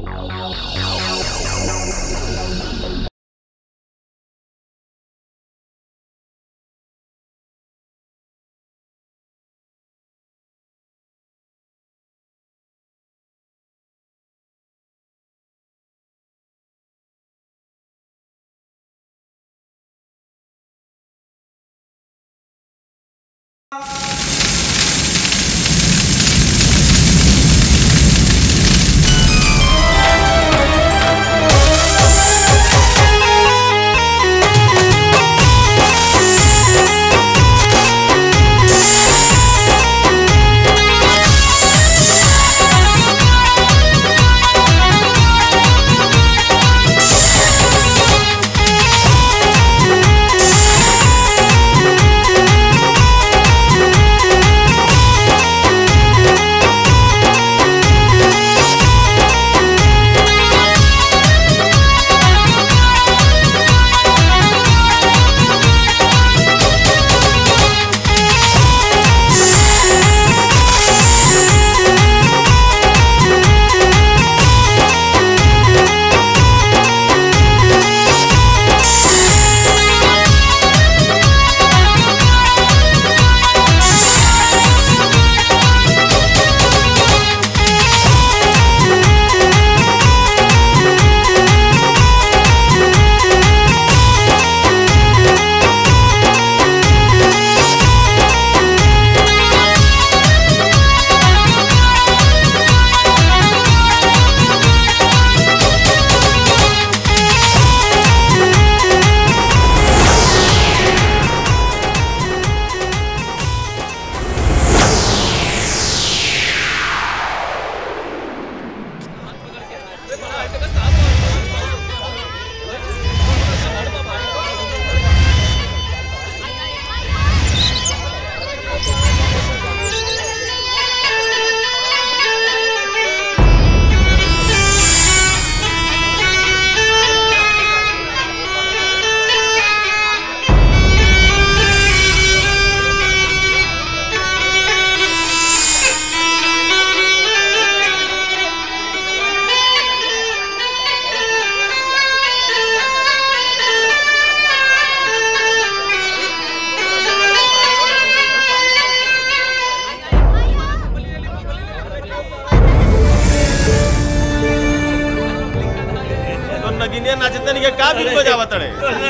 तो नगिनिया नाचते नहीं का भी बजावा तड़े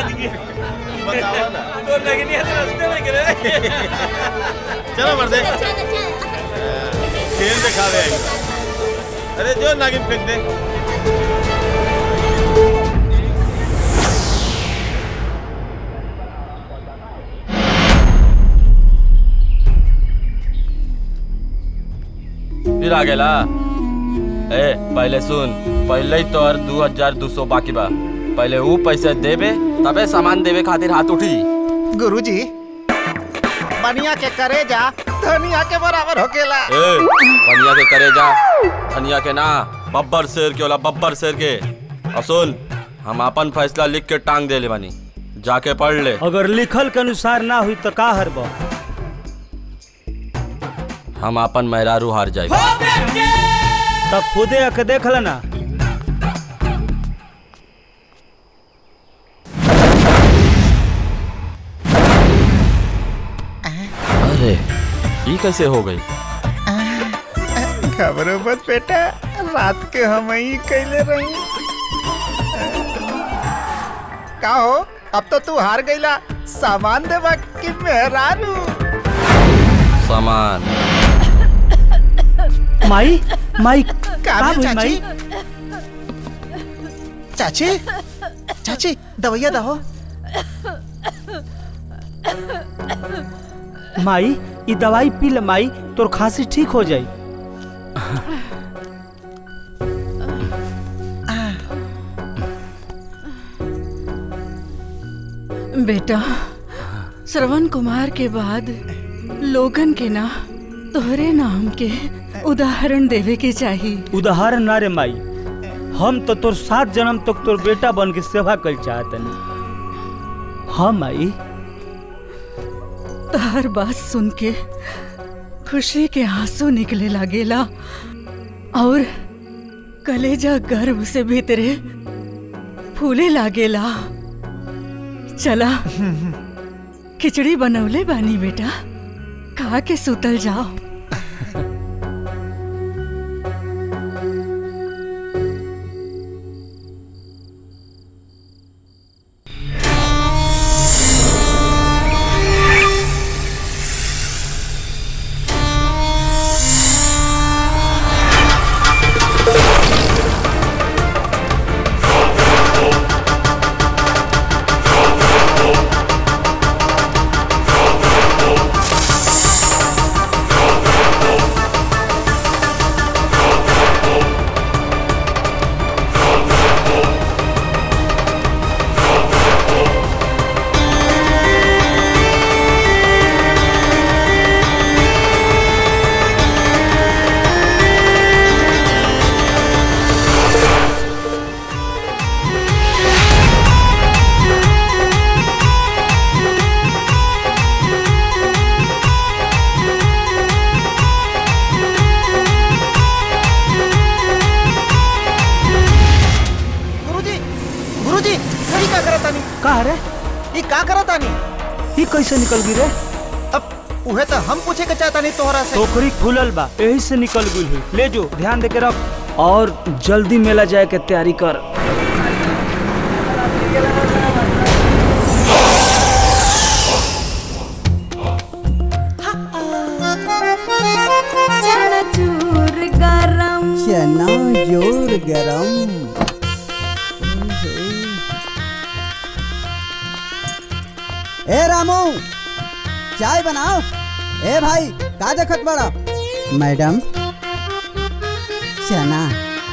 बतावा ना तो लगनी है तो रास्ते में गिरे चलो मर्दे खेल दिखावे आई अरे जो नागिन फेंक दे फिर आ गेला ए पहले सुन पहले ही तोर दू हजार दू सौ बाकी बा पहले ऊ पैसे देबे तबे सामान देवे खातिर हाथ उठी गुरुजी बनिया के करे जा धनिया के बराबर होकेला ए बनिया के करे जा धनिया के ना बब्बर शेर के होला बब्बर शेर के और सुन हम अपन फैसला लिख के टांग देले बानी जाके पढ़ ले अगर लिखल के अनुसार ना हुई तो का हरब हम अपन मेहरारू हार जाए तब खुदे आके देख लेना अरे ये कैसे हो गई खबरों मत बेटा रात के हम ही कैले रही का हो अब तो तू हार गईला सामान देवा कि मेहरारू सामान माई माई का का भेल, भइल माई चाची चाची दवैया दहो माई ई दवाई पी ले माई तोर खांसी ठीक हो जाई बेटा श्रवण कुमार के बाद लोगन के ना तोहरे नाम के उदाहरण देवे के चाहिए उदाहरण ना रे माई हम तो तोर सात जन्म तक तोर बेटा बन के सेवा कर चाहतनी हाँ माई हर बात सुन के खुशी के आंसू निकले लागेला और कलेजा गर्भ से भीतरे फूले लागेला चला खिचड़ी बनवले बानी बेटा खा के सुतल जाओ गुरुजी गुरुजी ई का करत तानी का रे ई का करत तानी ई कैसे निकल गई रे अब उहे तो हम पूछे के चाहता नहीं तोहरा से टोकरी खुलल बा यही से निकल गई हुई ले जो ध्यान दे के रख और जल्दी मेला जाए के तैयारी कर चनाचूर गरम चना जोर गरम ए रामू चाय बनाओ ए भाई का देखत बड़ा मैडम चना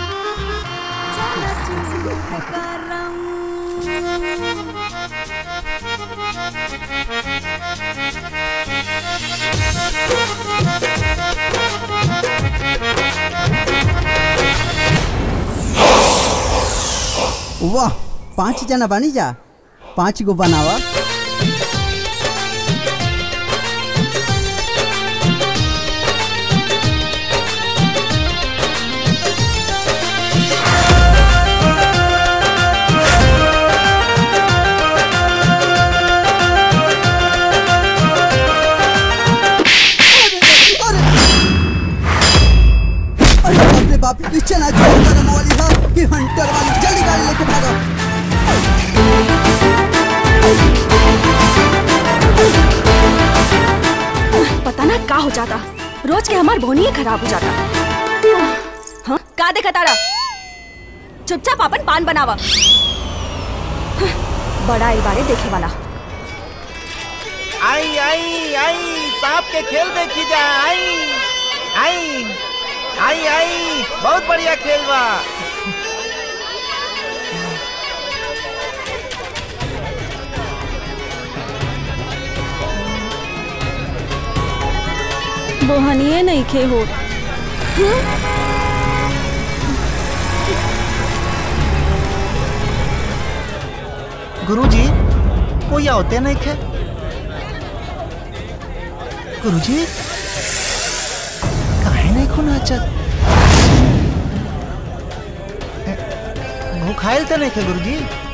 वाह पांच जना बनी जा पांच गो बनावा अरे बाप रे बाप ये चना जोर गरम वाली है कि हंटर वाली जल्दी गाड़ी लेके भागो पता ना का हो जाता रोज के हमार बोनी ही खराब हो जाता हाँ का देखा तारा चुपचाप अपन पान बनावा हाँ, बड़ा आई बारे देखे वाला आई आई आई सांप के खेल देखी जा आई आई आई आई बहुत बढ़िया खेल बा बोहनिए नहीं खे हो गुरुजी कोई होते नहीं खे गुरुजी काहे नहीं खून नाचत भूखाइल तो नहीं खे गुरुजी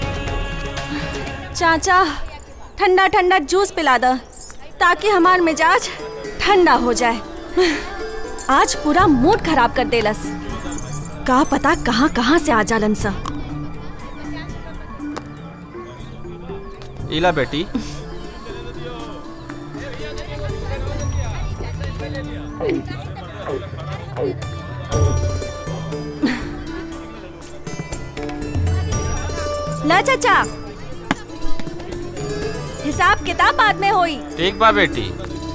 चाचा ठंडा ठंडा जूस पिला द ताकि हमार मिजाज ठंडा हो जाए आज पूरा मूड खराब कर देलस का पता कहाँ कहाँ से आ जालन सा इला बेटी ला चाचा हिसाब किताब बाद में होई ठीक बा बेटी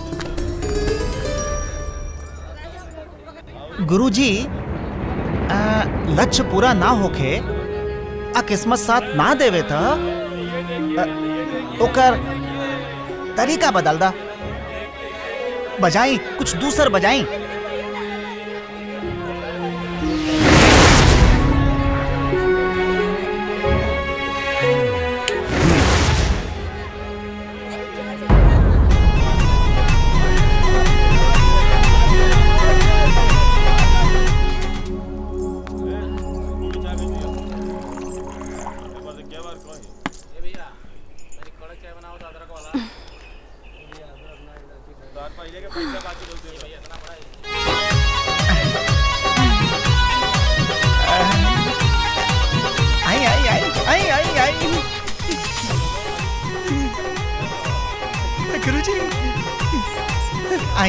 गुरुजी आ, लक्ष्य पूरा ना होखे आ किस्मत साथ ना देवे त आ, ओकर तरीका बदल दा बजाई कुछ दूसर बजाई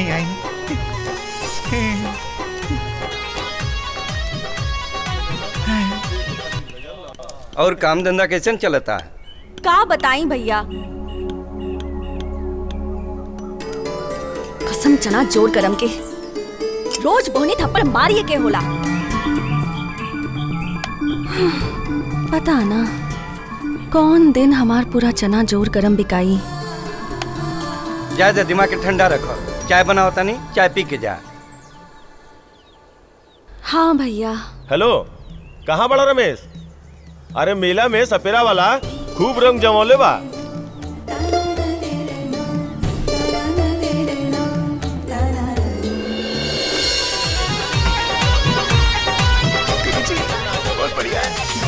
आई आई और काम धंधा कैसे चलता का बताई भैया कसम चना जोर करम के रोज बोनी थप्पड़ मारिए के होला पता ना कौन दिन हमार पूरा चना जोर करम बिकाई ज्यादा दिमाग के ठंडा रखो चाय बनाओ तनी चाय पी के जा हाँ भैया हेलो कहाँ बड़ा रमेश अरे मेला में सपेरा वाला खूब रंग जमौले बा बहुत बढ़िया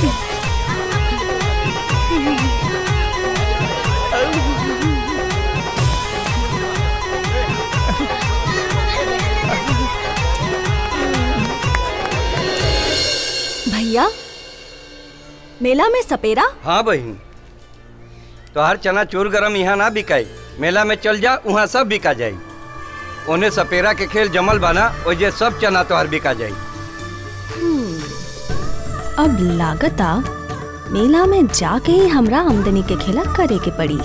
भैया मेला में सपेरा हाँ बहन तोहार चना चूर गरम यहाँ ना बिकाई मेला में चल जा वहाँ सब बिका जाई ओने सपेरा के खेल जमल बाना ओजे सब चना तोहार बिका जाई अब लागता मेला में जाके ही हमरा आमदनी के खेला करे के पड़ी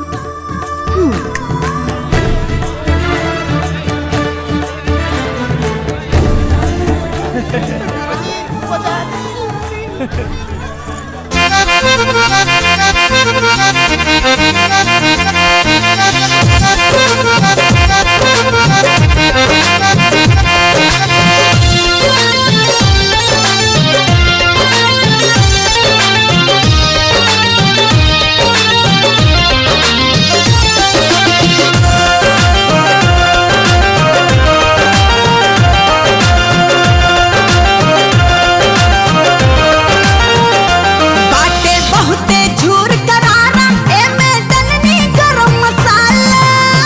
बाटे बहुते झूर करारा एमे डलनी गरम मसाला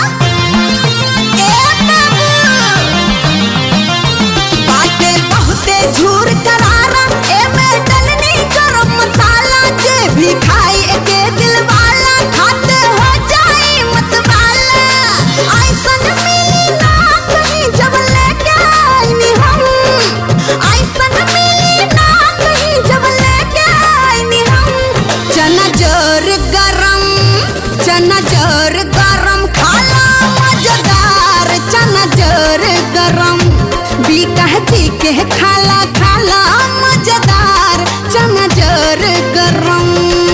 ए बाबू बाटे बहुते झूर करारा एमे डलनी गरम मसाला जे भी खाई एके दिल वाला खाते हो जाई मत वाला ऐसन मिली ना कहीं जब लेके आईनी हम ऐसन मिली ना कहीं जब लेके आईनी हम चना जोर गरम चना जोर गरम खाला मजेदार चना जोर गरम बीका के खाला खाला मजेदार चना जोर गरम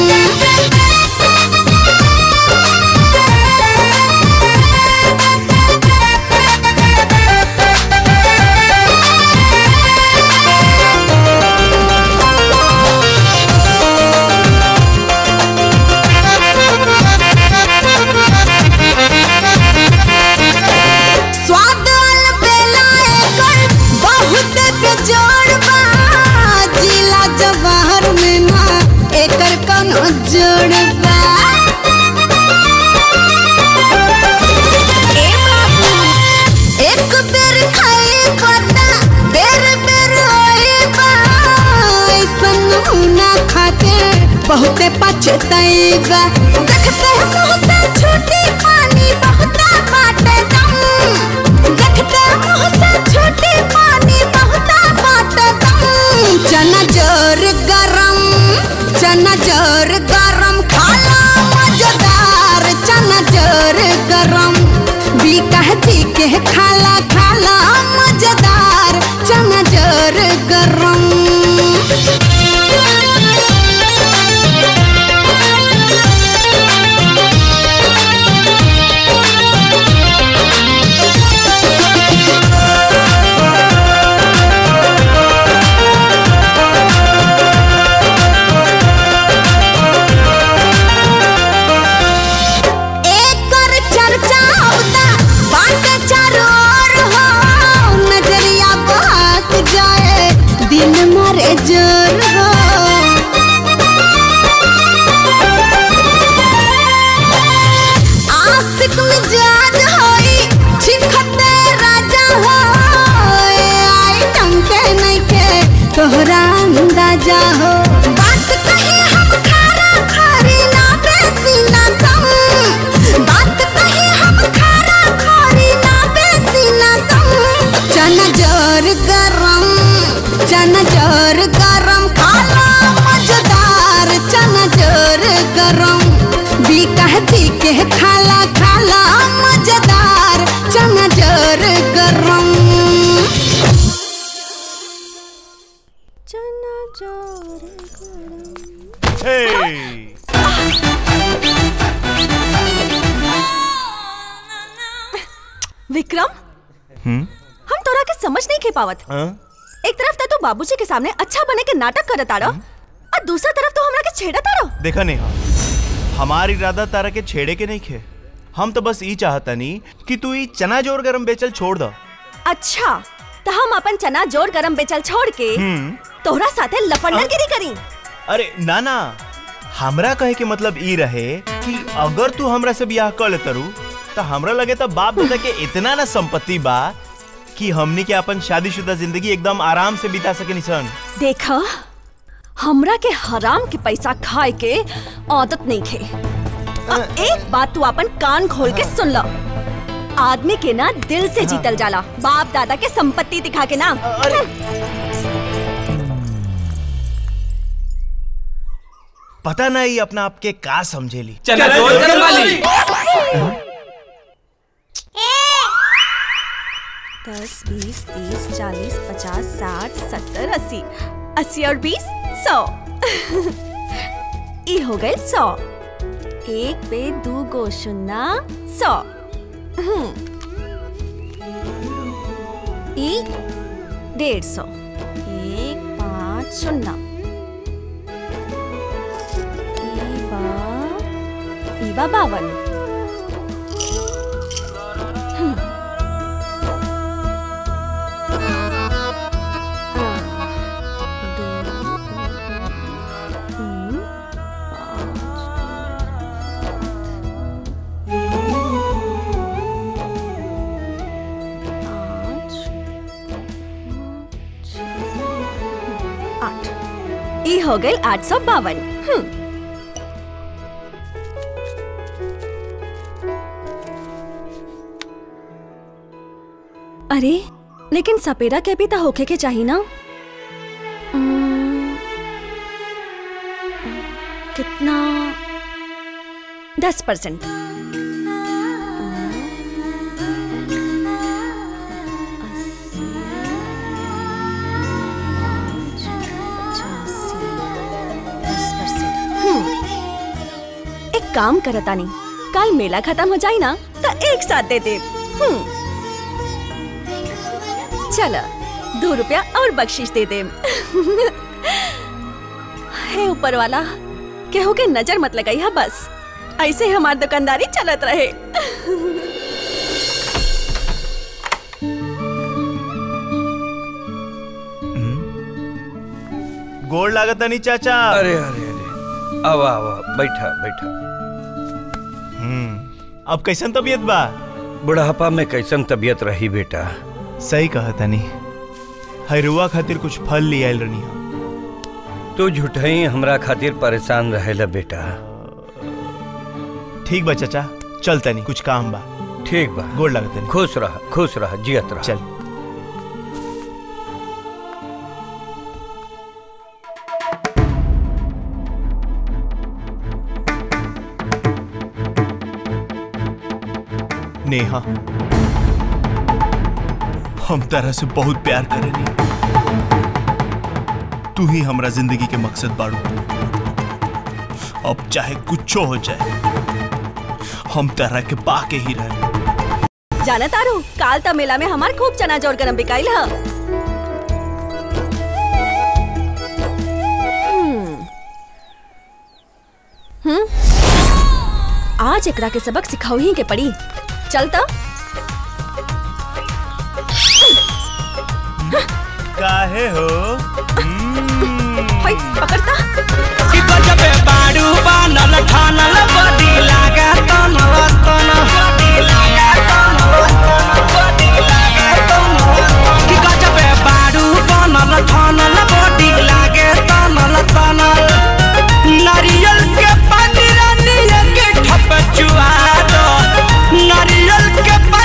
स्वाद अलबेला एकर बहुत बेजोड़ बा जिला जवाहर में ना एकर कोनो जोड़ बा ए बाबू एक बेर खाए खाता बेर बेर होए बा ऐसन हुना खाते बहुते पछताएगा देखते मुंह से छूटी पानी बहुत बाटे दम देखते मुंह से छूटी पानी बहुत बाटे दम चना जोर गरम चना जोर गरम खाला मजेदार चना जोर गरम बीका के खाला खाला मजेदार चना जोर गरम एकर चर्चा होता बाटे चारों ओर हो नजरिया बहक जाए दिन मरे जोर हो आशिक मिजाज होई छिखते राजा हो ए आइटम के नहीं के तोहरा अंदाजा हो बात कही हम खारा खारी ना बेसी ना कम बात कही हम खारा खारी ना बेसी चना जोर गरम खाला मजेदार चना जोर गरम बीका जी के खाला खाला मजेदार चना जोर गरम चना जोर विक्रम हम्म हम तोरा के समझ नहीं के पावत हाँ? एक तरफ तो तू बाबूजी के सामने अच्छा बने के नाटक करत आड़ो और दूसरा तरफ तो हमरा के छेड़त आड़ो देखा नेहा हमार इरादा तारा के छेड़े के नहीं खे हम तो बस ई चाहता नहीं कि तू ई चना जोर गरम बेचल छोड़ दो अच्छा तो हम अपन चना जोर गरम बेचल छोड़ के हम्म तोहरा साथे लफंडरगिरी करी अरे ना ना हमरा कहे के मतलब ई रहे कि अगर तू हमरा से ब्याह कर ले तरू तो हमरा लगे तो बाप दादा के इतना ना संपत्ति बा कि हमनी के अपन शादीशुदा जिंदगी एकदम आराम से बिता सके निसन देखा हमरा के हराम के पैसा खाए के आदत नहीं खे अब एक बात तू अपन कान खोल के सुन लो आदमी के ना दिल से जीतल जाला बाप दादा के संपत्ति दिखा के ना पता नहीं अपना आपके का समझेली चना जोर गरम वाली दस बीस तीस चालीस पचास साठ सत्तर अस्सी अस्सी और बीस सौ ई हो गए सौ एक पे दू गो शून्य सौ हम्म। ई डेढ़ सौ एक पाँच शून्य ई बा ई बा बावन आठ ई हो गई आठ सौ बावन अरे लेकिन सपेरा के भी तो होखे के चाहिए ना उम्म, कितना दस परसेंट एक काम करता नहीं कल मेला खत्म हो जाए ना तो एक साथ दे दे हम्म। चलो दो रुपया और बख्शिश दे दे हे ऊपर वाला केहू के नजर मत लगाई है बस ऐसे ही हमारी दुकानदारी चलत रहे गोड़ लागत नहीं चाचा अरे अरे अरे आवा आवा बैठा बैठा हम्म अब कैसन तबीयत बा बुढ़ापा में कैसन तबीयत रही बेटा सही कहा तनी हैरुआ खातिर कुछ फल ले आयल रनी तू झूठई हमरा खातिर परेशान रहेला बेटा ठीक बा चाचा चल तनी कुछ काम बा ठीक बा गोड़ लागत तनी खुश रह खुश रह जियत रह चल नेहा हम तरह से बहुत प्यार करेनी तू ही हमरा जिंदगी के मकसद बाड़ू अब चाहे कुछो हो जाए हम तरह के पाके ही रहे जाना तारू काल ता मेला में हमार खूब चना जोर गरम बिकाइल ह हम्म। हम्म? आज एकरा के सबक सिखाऊ ही के पड़ी चल तो काहे हो होय, पकड़ता कि गजबे बाड़ू बानल ठानल बदी लागे तनल तन कि गजबे बाड़ू बानल ठानल बदी लागे तनल तनल नारियल के पानी रानिया के ठप चुआ दो नारियल के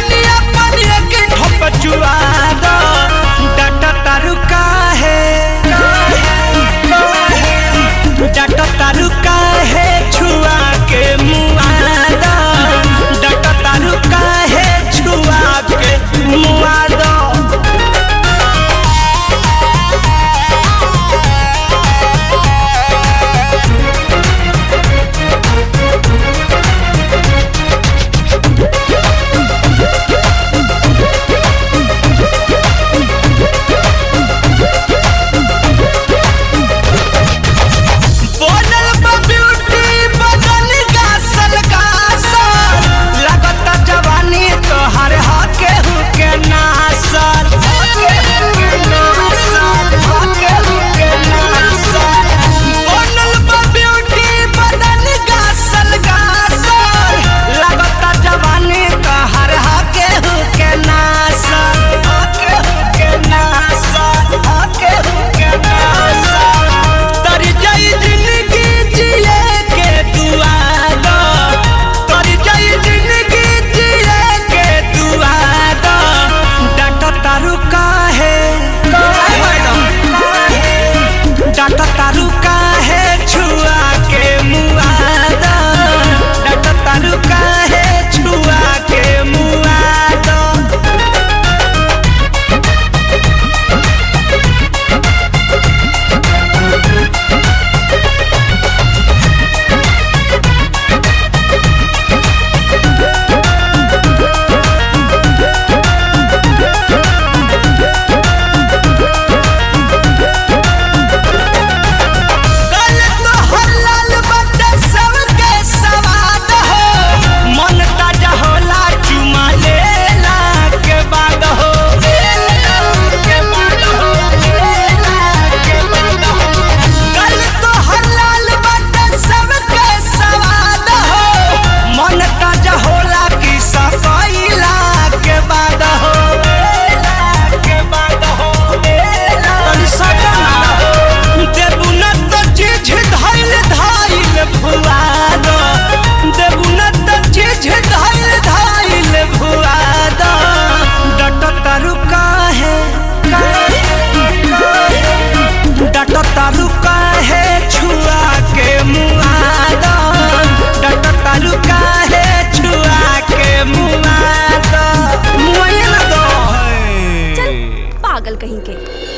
के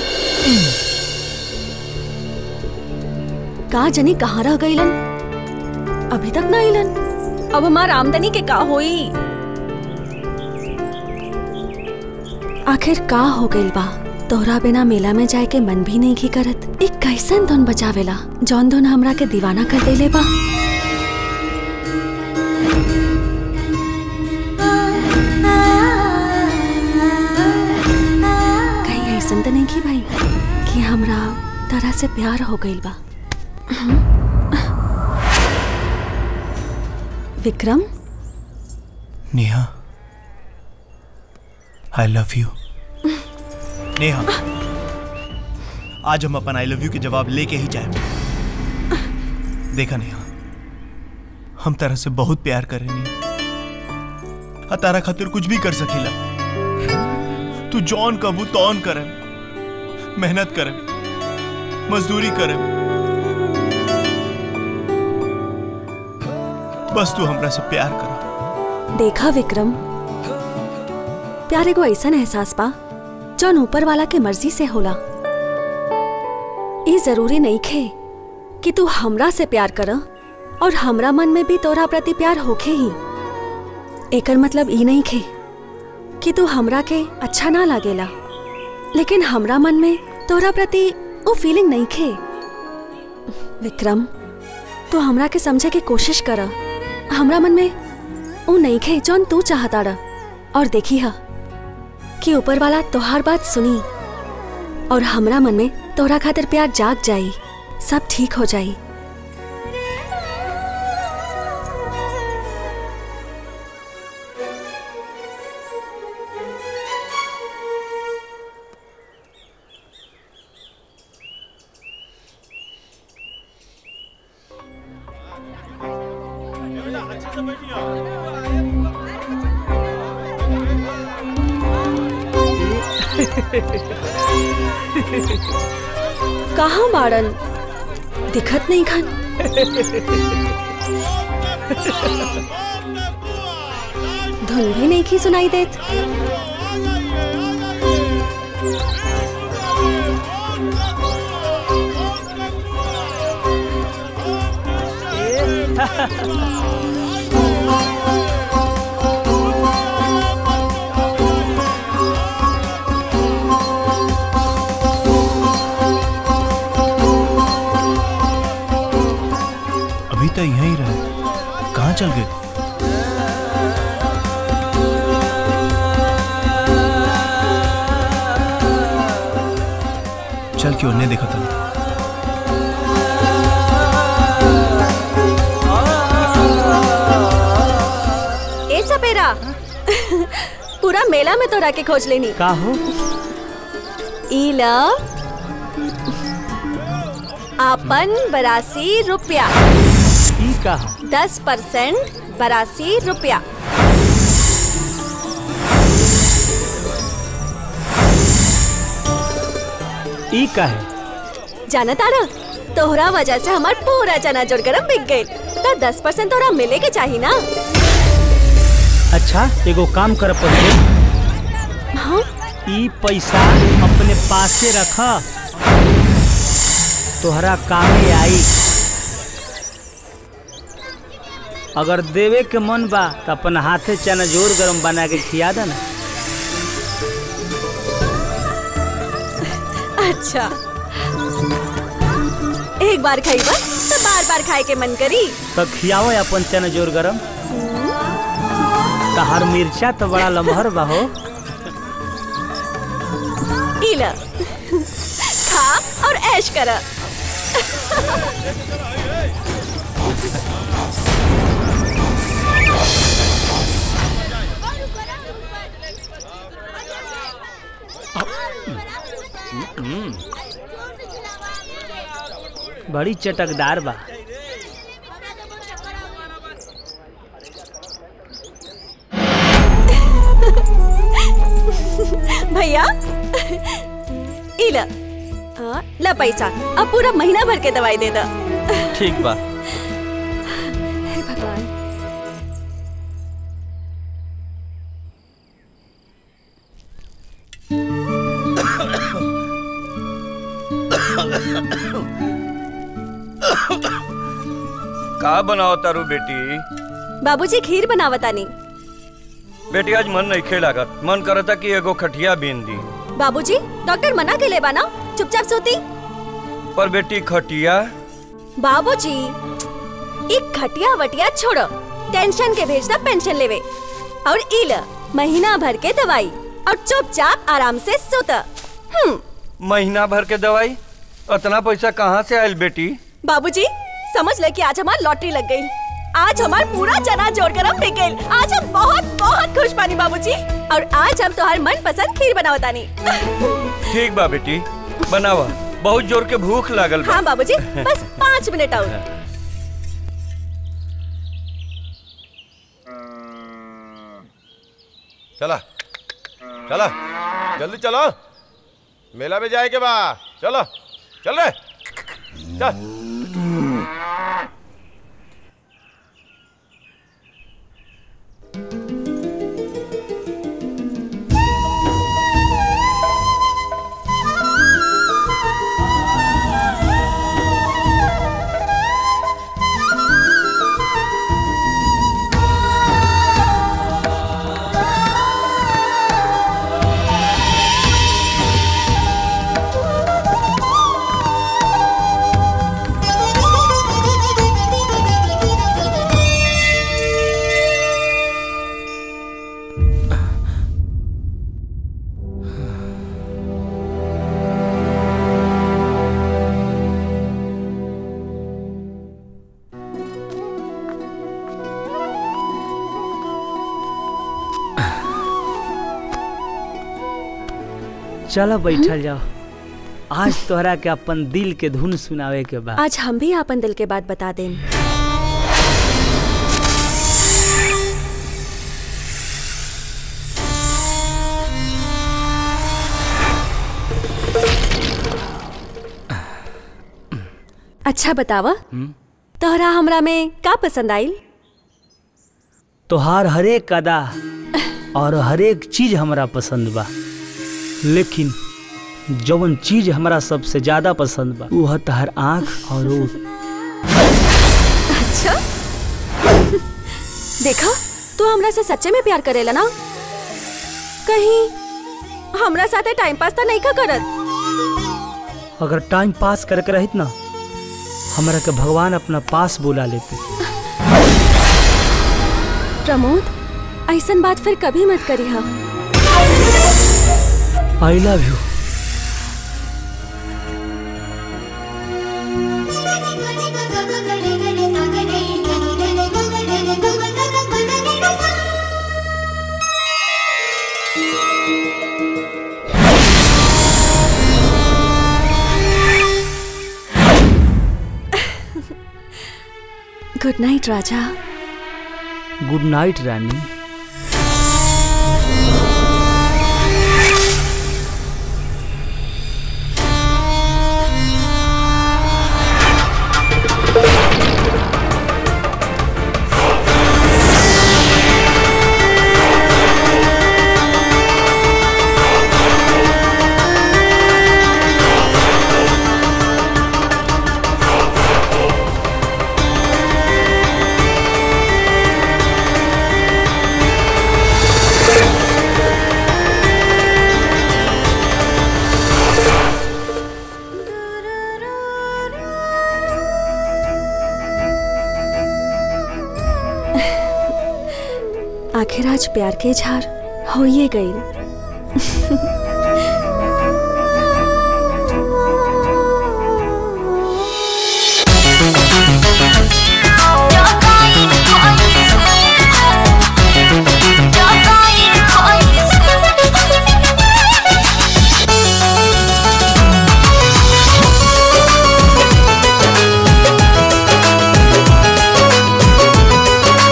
का जनी कहाँ रह गईलन अभी तक ना आइलन अब हमार आमदनी के का होई आखिर का हो गइल बा तोहरा बिना मेला में जाए के मन भी नहीं की करत एक कैसन धुन बचावेला जौन धुन हमरा के दीवाना कर देले बा कहीं ऐसन तो नहीं की भाई कि हमरा तरह से प्यार हो गइल बा Vikram Neha I love you Neha आज हम अपन आई लव यू के जवाब लेके ही जाए देखा नेहा हम तरह से बहुत प्यार करे नहीं आ तारा खातिर कुछ भी कर सकीला तू जौन कबू तौन करे मेहनत करे मजदूरी करे बस तू हमरा से प्यार कर देखा विक्रम प्यार एगो ऐसन एहसास बा जौन ऊपर वाला के मर्जी से होला ई जरूरी नहीं खे कि तू हमरा से प्यार कर और हमरा मन में भी तोरा प्रति प्यार होखे ही एकर मतलब ई नहीं खे कि तू हमरा के अच्छा ना लागेला लेकिन हमरा मन में तोरा प्रति वो फीलिंग नहीं खे विक्रम तू हमरा के समझे के कोशिश कर हमरा मन में ऊ नहीं खे जौन तू चाहता रह और देखी हा कि ऊपर वाला तोहार बात सुनी और हमरा मन में तोहरा खातिर प्यार जाग जाई सब ठीक हो जाई कहाँ बाड़न दिखत नहीं खन धुन भी नहीं की सुनाई देत अभी तो यहीं रहे कहाँ चल गए चल क्यों ने देखा था ए सपेरा पूरा मेला में तोरा के खोज लेनी का हो इला आपन बरासी रुपया ई का दस परसेंट बरासी रुपया ई का है जाना तारा तोहरा वजह से हमार पूरा चना जोड़ गरम बिक गई तो दस परसेंट तोहरा मिले के चाहिए ना अच्छा एगो काम कर पड़े हाँ ई पैसा अपने पासे रख तोहरा कामे आई अगर देवे के मन बा तो अपन हाथे चना जोर गरम बना के खिया देना अच्छा एक बार खाई बस तो बार बार खाए के मन करी तो खियाओ अपन चना जोर गरम तहार मिर्चा तो बड़ा लमहर बा हो इला खा और ऐश कर बड़ी चटकदार बा भैया इला हाँ, ला पैसा अब पूरा महीना भर के दवाई दे दो ठीक बा हे भगवान का बनाओ तारू बेटी बाबूजी खीर बनावतानी बेटी आज मन नहीं खे लागत मन करता कि एगो खटिया बीन दी बाबूजी डॉक्टर मना के ले बाना चुपचाप सोती पर बेटी खटिया बाबूजी एक खटिया वटिया छोड़ो टेंशन के भेजता पेंशन लेवे और इल महीना भर के दवाई और चुपचाप आराम से सोता हम्म महीना भर के दवाई इतना पैसा कहाँ से आयल बेटी बाबूजी समझ ले कि आज हमारी लॉटरी लग गई आज हमार पूरा चना जोड़कर हम बिक गइल। आज हम बहुत बहुत खुश पानी बाबूजी और आज हम तुम्हार मन पसंद खीर बनावतानी ठीक बा बेटी बनावा बहुत जोर के भूख लागल बा हाँ बाबूजी बस पाँच मिनट और चला चला जल्दी चलो मेला में जाए के बा चलो चल रे चल चलो बैठल जाओ आज तोहरा के अपन दिल के धुन सुनावे के बाद आज हम भी अपन दिल के बात बता दें अच्छा बतावा तोहरा हमरा में का पसंद आइल तोहार हरेक अदा और हरेक चीज हमरा पसंद बा लेकिन जवन चीज हमरा सबसे ज्यादा पसंद बा वो है तोहर आँख और ओठ अच्छा देखा तू हमरा से सच्चे में प्यार करेला ना कहीं हमरा साथे टाइम पास तो नहीं का करत अगर टाइम पास करके रहित ना हमरा के भगवान अपना पास बुला लेते प्रमोद ऐसन बात फिर कभी मत करी हम I love you good night राजा गुड नाइट रानी आखिर आज प्यार के इजहार हो ये गई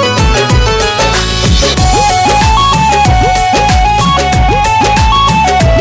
Thank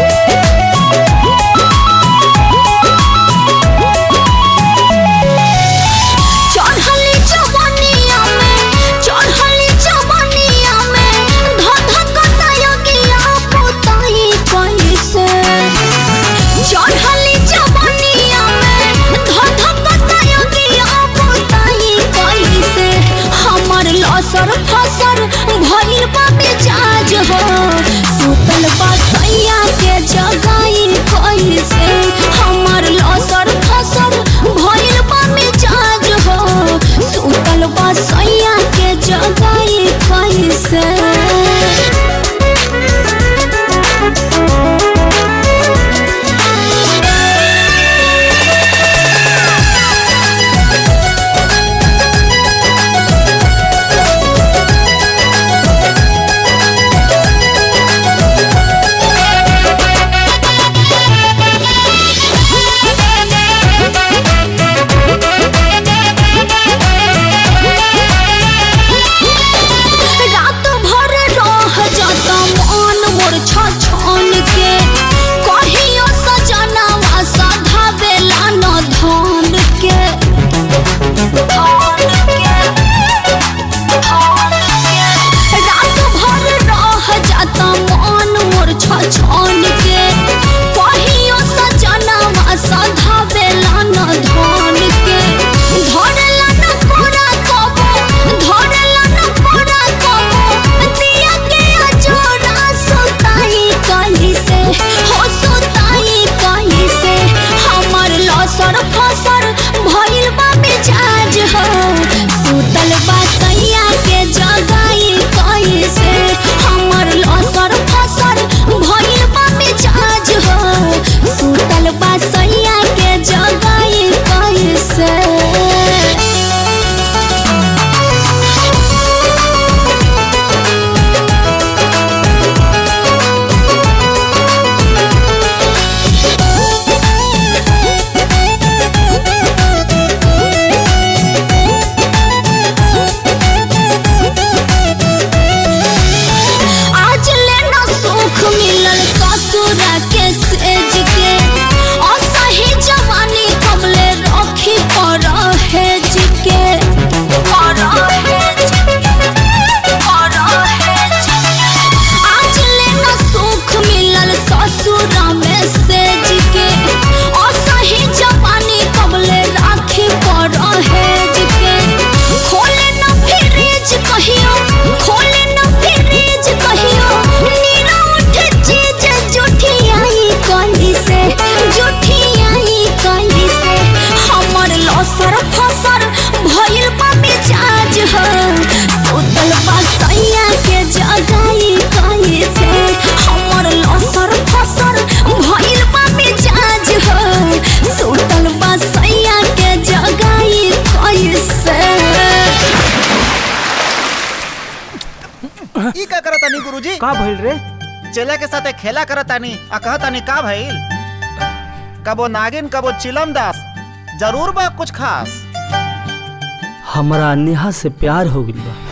का भइल रे चेला के साथे खेला करतानी आ कहतानी का भइल कबो नागिन कबो चिलम दास जरूर बा कुछ खास हमरा नेहा से प्यार हो गइल बा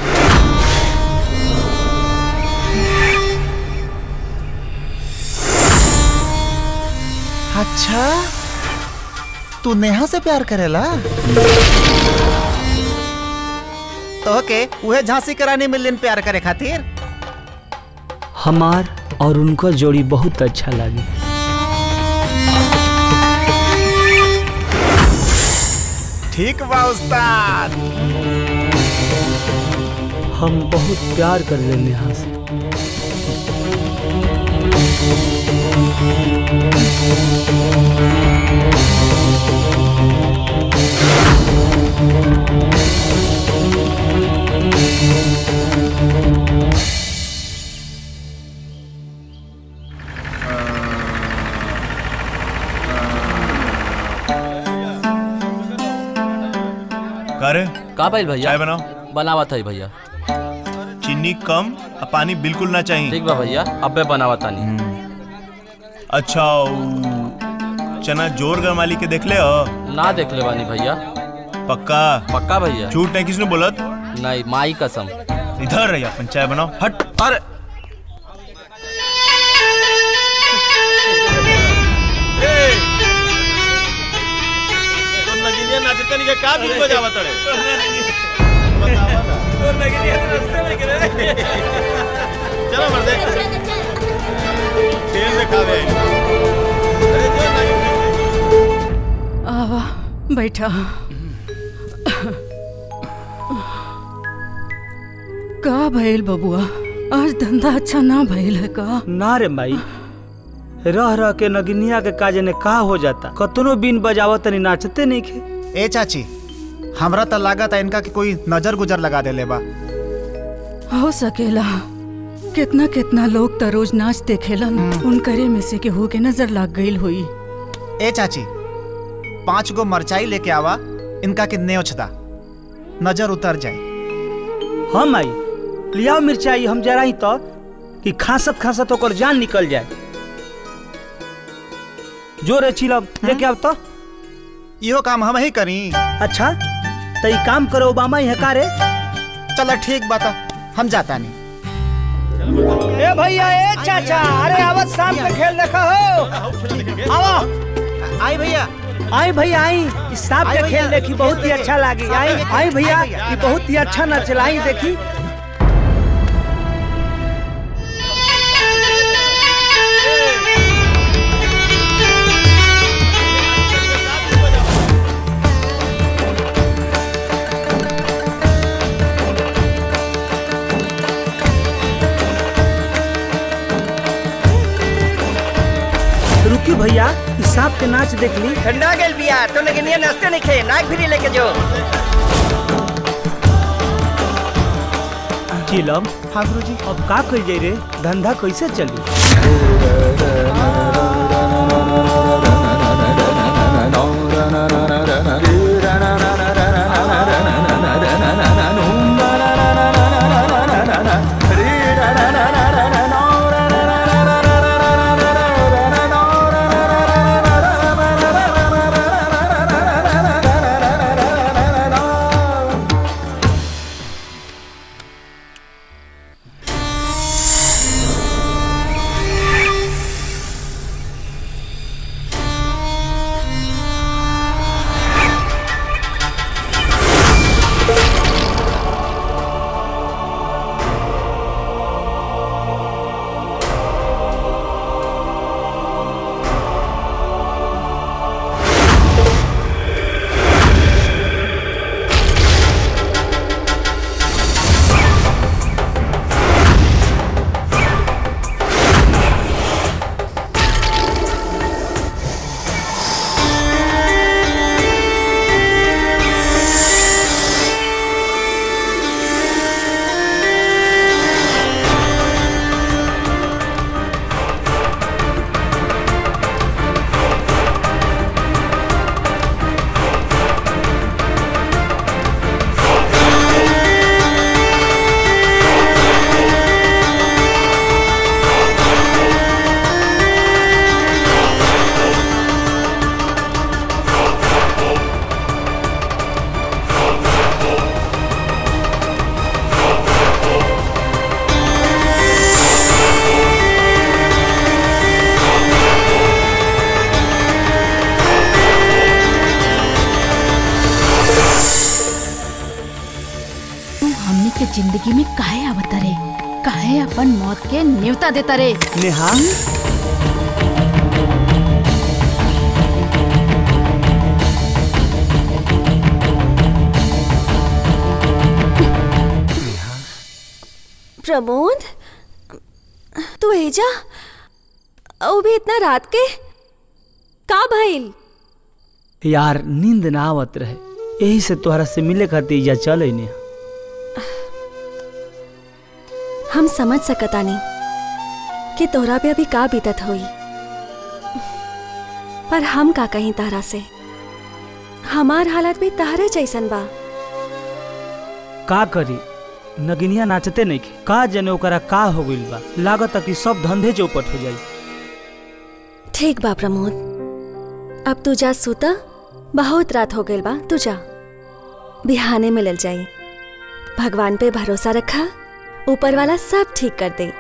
अच्छा तू नेहा से प्यार करेला तो के उहे झांसी के रानी मिलियन प्यार करे खातिर हमार और उनका जोड़ी बहुत अच्छा लगे ठीक बा उस्ताद हम बहुत प्यार कर ले नेहा से का रे का भइल भैया चाय बनाओ बनावत है भैया चीनी कम और पानी बिल्कुल ना चाहिए ठीक बा भैया अबे बनावत तानी अच्छा उ चना जोर गरमाली के देख ले हो ना देख ले बानी भैया पक्का पक्का भैया झूठ नहीं किसने बोलत नहीं माई कसम इधर रही अपन चाय बनाओ हट अरे तो नगिनिया नाचते नहीं का बीच बजावत रे चलो मर्दे खेल दिखावे अरे जो नगिन आवा बैठा का भइल बबुआ आज धंधा अच्छा ना भइल है का ना रे माई रह रह के नगिनिया के काजे ने का हो जाता कतनो बिन बजावत तनी नाचते नहीं खे ए चाची हमरा तो लागत है इनका कि कोई नजर गुजर लगा देले बा हो सकेला कितना कितना लोग त रोज नाच देखेलन उनकरे में से केहू के नजर लाग गईल हुई ए चाची पांच गो मरचाई लेके आवा इनका के नेवछदा नजर उतर जाए हम आई लियाओ मिर्चाई हम जराई तो कि खासत खासत ओकर जान निकल जाए जो रे चिलब लेके आब तो इहो काम हम ही करी अच्छा तो ई काम करो ओबामा ही का रे चलो ठीक बात हम जाता नहीं ए भैया ए चाचा अरे आवत शाम के खेल देखा हो आवा आई भैया आई भैया आई इस सांप आई के भैया। खेल देखी बहुत ही अच्छा लागी सांप आई के खेल, आई भैया आई भैया। ये बहुत ही अच्छा नचला आई देखी रुकी भैया इस सांप के नाच देख ली ठंडा गेल बिया तो लेकिन ये नाश्ते नहीं खे नाक फिरी लेके जो चिलम हाँ गुरुजी अब का कल जाई रे धंधा कैसे चली जिंदगी में काहे आवता रे काहे अपन मौत के न्योता देता रे नेहा प्रमोद तू एजा ओ भी इतना रात के का भइल यार नींद ना आवत रहे यही से तोहरा से मिले खातिर जा चल ने हम समझ सकतानी कि तोहरा पे अभी का बीतत होई पर हम का कहीं तारा से हमार हालत भी तारे जैसन बा का करी नगिनिया नाचते नहीं के का जने ओकरा का हो गइल बा लागत कि सब धंधे चौपट हो जाई ठीक बा प्रमोद अब तू जा सूता बहुत रात हो गइल बा तू जा बिहाने मिलल जाई भगवान पे भरोसा रखा ऊपर वाला सब ठीक कर दे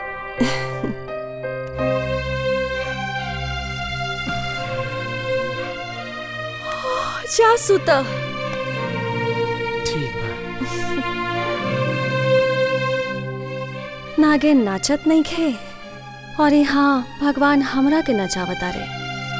जा सूता ठीक नागिन नाचत नहीं खे और यहाँ भगवान हमरा के नचावता रे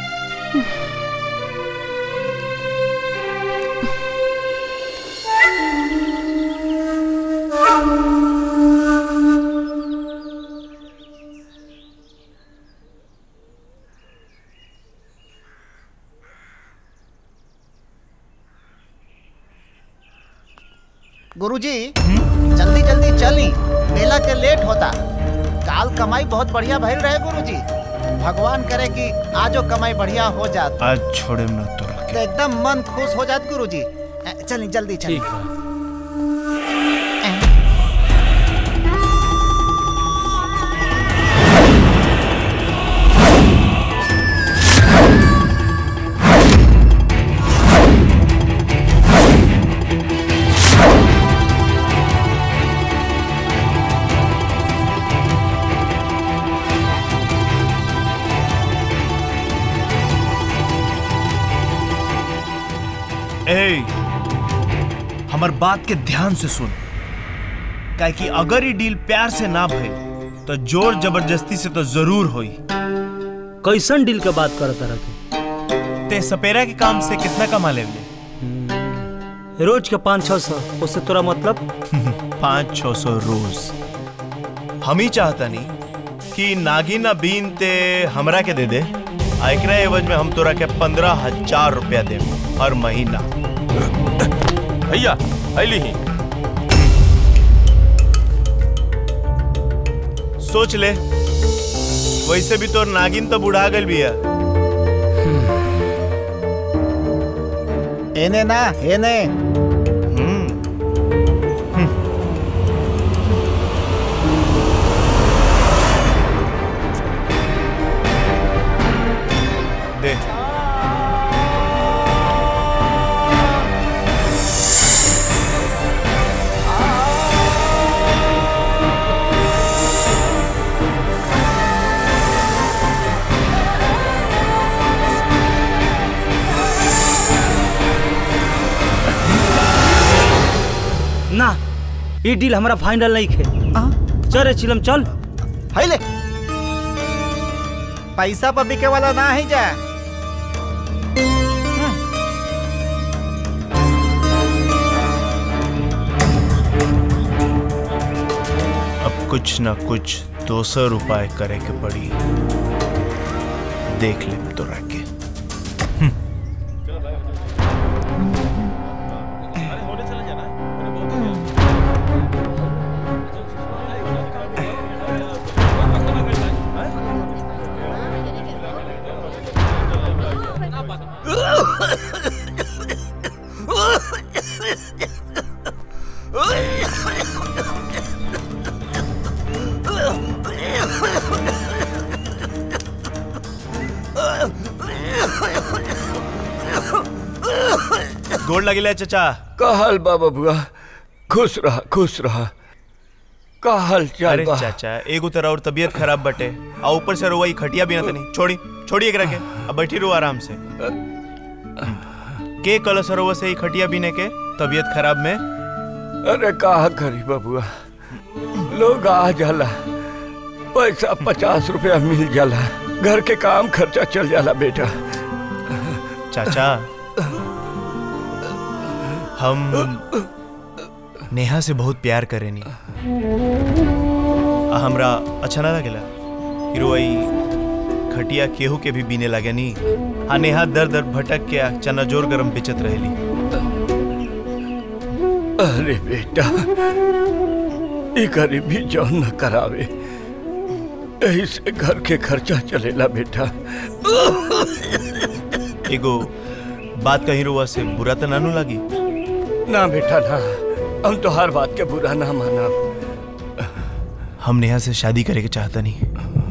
गुरुजी जल्दी जल्दी चली मेला के लेट होता काल कमाई बहुत बढ़िया भइल रहे गुरुजी भगवान करे कि आजो कमाई बढ़िया हो जात आज छोड़े ना तो तो एकदम मन खुश हो जात गुरुजी अ, चली जल्दी चली ए हमर बात के ध्यान से सुन काहे कि अगर ये डील प्यार से ना भइल तो जोर जबरदस्ती से तो जरूर होई कैसन डील के बात करत रह तू ते सपेरा के काम से कितना कमा लेवले रोज के पाँच छह सौ उससे तोरा मतलब पाँच छह सौ रोज हम ही चाहता नहीं कि नागिन बीन ते हमरा के दे दे आ एकरा एवज में हम तोरा के पंद्रह हजार रुपया दे हर महीना भैया अली ही सोच ले वैसे भी तोर नागिन तो बुढ़ा गल बिया एने ना एने दे ना ये डील हमारा फाइनल नहीं खे चल रे चिलम चल है ले पैसा पर बिके वाला ना है जा अब कुछ ना कुछ दोसर उपाय करे के पड़ी देख ले तोरा के गोड़ लगिले चचा कहल बा बबुआ खुश रहा खुश रहा का हाल चाल अरे बा चाचा एगो तरह और तबीयत खराब बटे आ ऊपर से रोवा ई खटिया भी ना तनी छोड़ी छोड़ी एकरा के अब बैठी रहो आराम से के कल सरोवर से ई खटिया बीने के तबीयत खराब में अरे कहा करी बबुआ लोग आ जाला पैसा पचास रुपया मिल जाला घर के काम खर्चा चल जाला बेटा चाचा हम नेहा से बहुत प्यार करेनी आ हमरा अच्छा ना लगेला हिरोई खटिया केहू के भी बीने लगे नी आ नेहा दर दर भटक के आ चना जोर गरम बेचत रहेली अरे बेटा ई गरीबी जौन न करावे यही से घर के खर्चा चलेला बेटा एगो बात कहीं रुआ से बुरा तो नानू लगी ना बेटा ना हम तो हर बात के बुरा ना माना हम नेहा से शादी करे के चाहता नहीं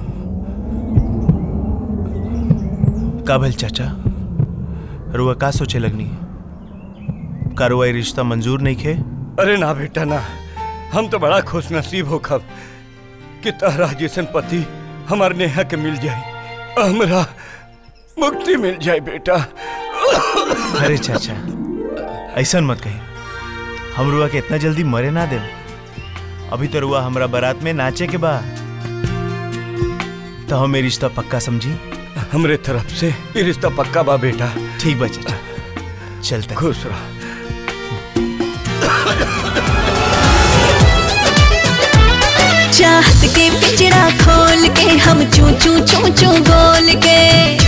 का भल चाचा रुआ का सोचे लगनी का रुआ ये रिश्ता मंजूर नहीं खे अरे ना बेटा ना हम तो बड़ा खुश नसीब हो खब कि तहरा जैसन पति हमार नेहा के मिल जाए हमरा मुक्ति मिल जाए बेटा अरे चाचा ऐसा मत कही हम रुआ के इतना जल्दी मरे ना दे अभी तो रुआ हमरा बारात में नाचे के बा तो हमें रिश्ता पक्का समझी हमरे तरफ से ये रिश्ता पक्का बा बेटा ठीक बा चाचा चलते खुश रह चाहत के पिंजरा खोल के हम चू चू चू चू बोल के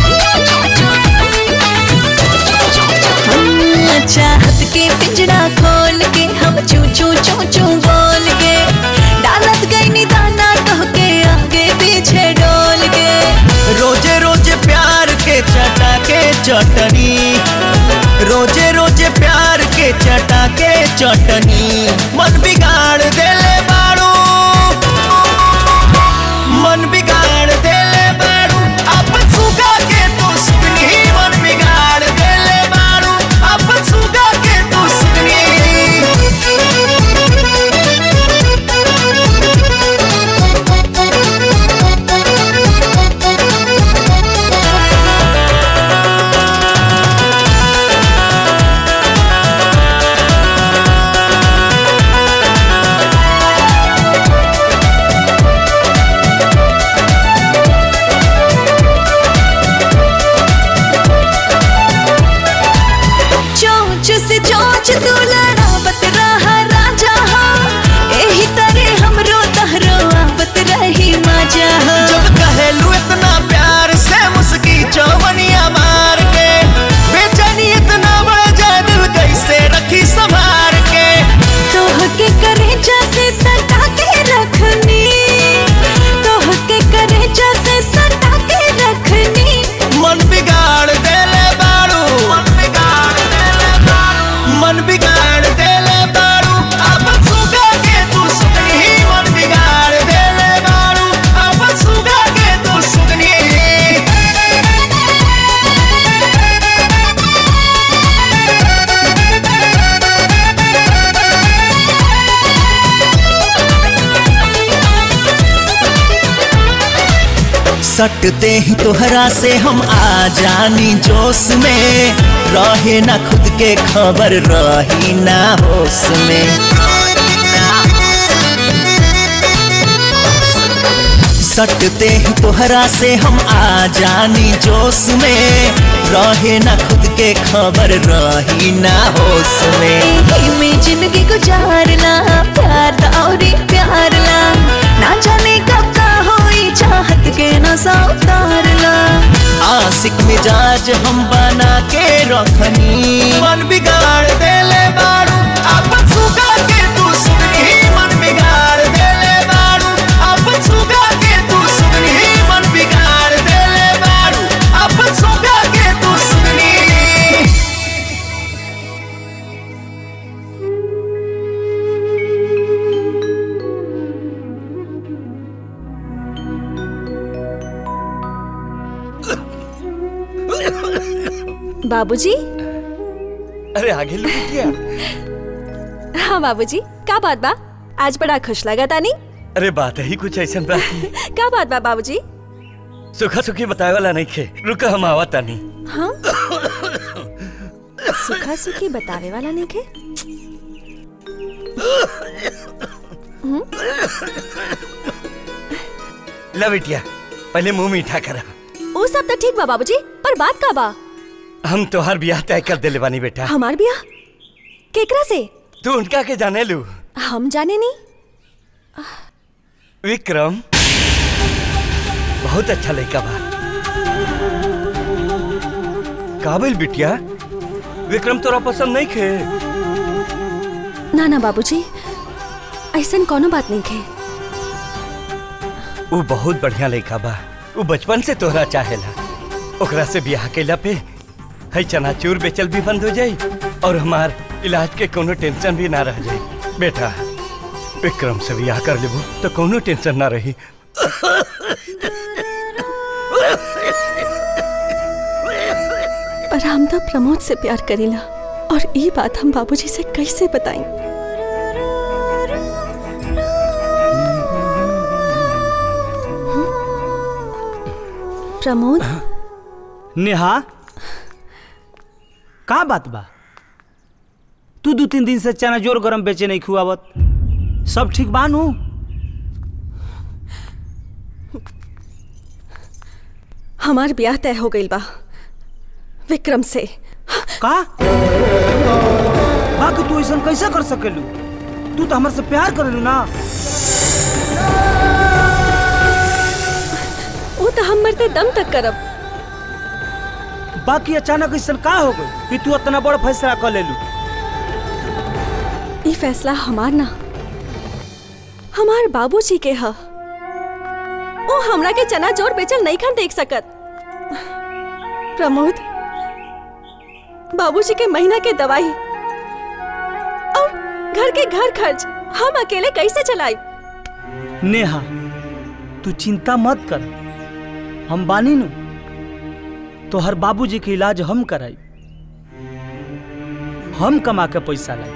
हाँ, चाहत के पिंजरा खोल के हम चू चू चू चू बोल के डालत गई निदाना कह के आगे पीछे डोल के रोजे रोजे प्यार के चटा के चटनी रोजे रोजे प्यार के चटा के चटनी मन बिगाड़ देले बारू मन बिगाड़ देले बारू अपन सुगा के दुश्मनी मन बिगाड़ देले बारू अपन सुगा के चोंच से चोंच तू लड़ावत रहा राजा हो एही तरह हमरो तहरो आवत रही मजा हो जब कहेलू इतना प्यार से मुस्की चौवनिया मार के बेचैनी इतना बढ़ जाए दिल कैसे रखी संभार के तोह के करे जैसे सटा के रखनी तोह के करे जैसे सटा के रखनी मन बिगाड़ देले बारू मन बिगाड़ देले बारू मन बिगाड़ देले बारू अब सुगा के दुश्मनी मन बिगाड़ देले बारू अब सुगा के दुश्मनी सटते ही तोहरा से हम आ जानी जोश में रहे ना खुद के खबर रही ना होश में सटते ही तोहरा से हम आ जानी जोश में रहे ना खुद के खबर रही ना होश में एही में जिंदगी गुजारना प्यार दा औरी प्यार ला ना जाने कब का होई चाहत के नशा उतारला आशिक मिजाज हम बना के रखनी मन बिगाड़ देले बारू अपन सुगा के दुश्मनी मन बिगाड़ देले बारू अपन सुगा के दुश्मनी मन बिगाड़ देले बारू अपन सुगा के दुश्मनी बाबूजी अरे आगे लोग क्या हाँ बाबूजी का बात बा आज बड़ा खुश लगा तानी अरे बात ही कुछ ऐसा बा का बात बा बाबूजी सुखा सुखी बताए वाला नहीं खे रुका हम आवा तानी हाँ सुखा सुखी बतावे वाला नहीं के ला बिटिया पहले मुंह मीठा करा वो सब तो ठीक बा बाबूजी पर बात का बा हम तोहार ब्याह तय कर देले बानी बेटा हमार बिया केकरा से तू उनका के जाने लू हम जाने नहीं विक्रम बहुत अच्छा लड़का बा काबिल बिटिया विक्रम तोरा पसंद नहीं खे ना ना बाबूजी ऐसन कोनो बात नहीं खे वो बहुत बढ़िया लड़का बा वो बचपन से तोहरा चाहेला ओकरा से ब्याह कैला पे है चनाचूर बेचल भी बंद हो जाई और हमार इलाज के कोनो टेंशन भी ना रह जाई बेटा विक्रम से ब्याह कर लेबू तो कोनो टेंशन ना रही पर हम तो प्रमोद से प्यार करीला और ये बात हम बाबूजी से कैसे बताएं प्रमोद नेहा का बात बा तू दो तीन दिन से चना जोर गरम बेचे नहीं खुआवत सब ठीक बानू हमार ब्याह तय हो गई बा विक्रम से का बाकी तू ऐसा कैसे कर सकेलू तू तो हमारे से प्यार करेलू ना वो तो हम मरते दम तक करब बाकी अचानक ऐसा का हो गई कि तू इतना बड़ा फैसला कर लेलू ये फैसला हमार ना हमार बाबूजी के ह वो हमरा के चना जोर बेचल नहीं खान देख सकत प्रमोद बाबूजी के महीना के दवाई और घर के घर खर्च हम अकेले कैसे चलाई नेहा तू चिंता मत कर हम बानी नु तो हर बाबूजी के इलाज हम कराई हम कमा के पैसा लाई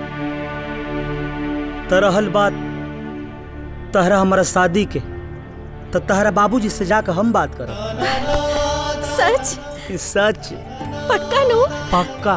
तो रहल बात तहरा हमारा शादी के तो तहरा बाबूजी से जाकर हम बात करब सच सच पक्का नो पक्का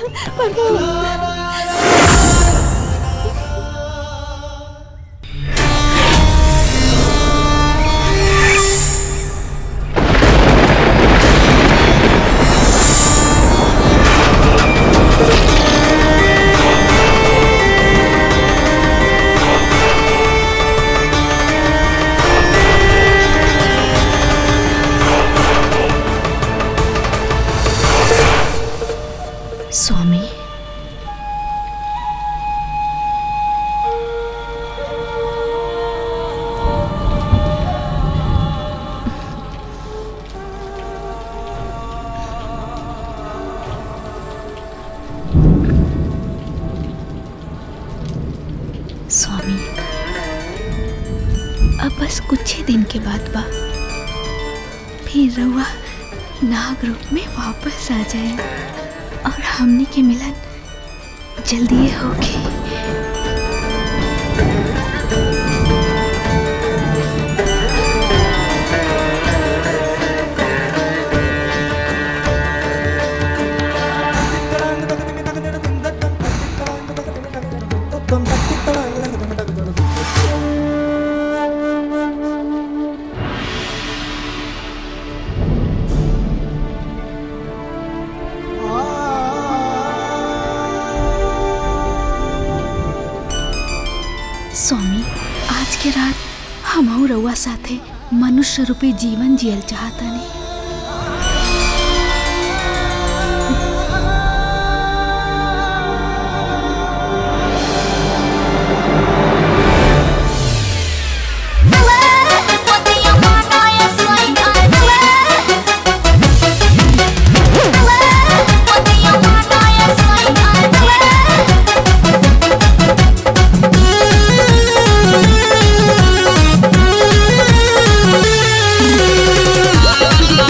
स्वामी स्वामी अब बस कुछ ही दिन के बाद बा फिर रउआ नाग रूप में वापस आ जाए और हमने के मिलन जल्दी होगी स्वामी आज के रात हम रउआ साथे मनुष्य रूपी जीवन जियल चाहतनी Thank you.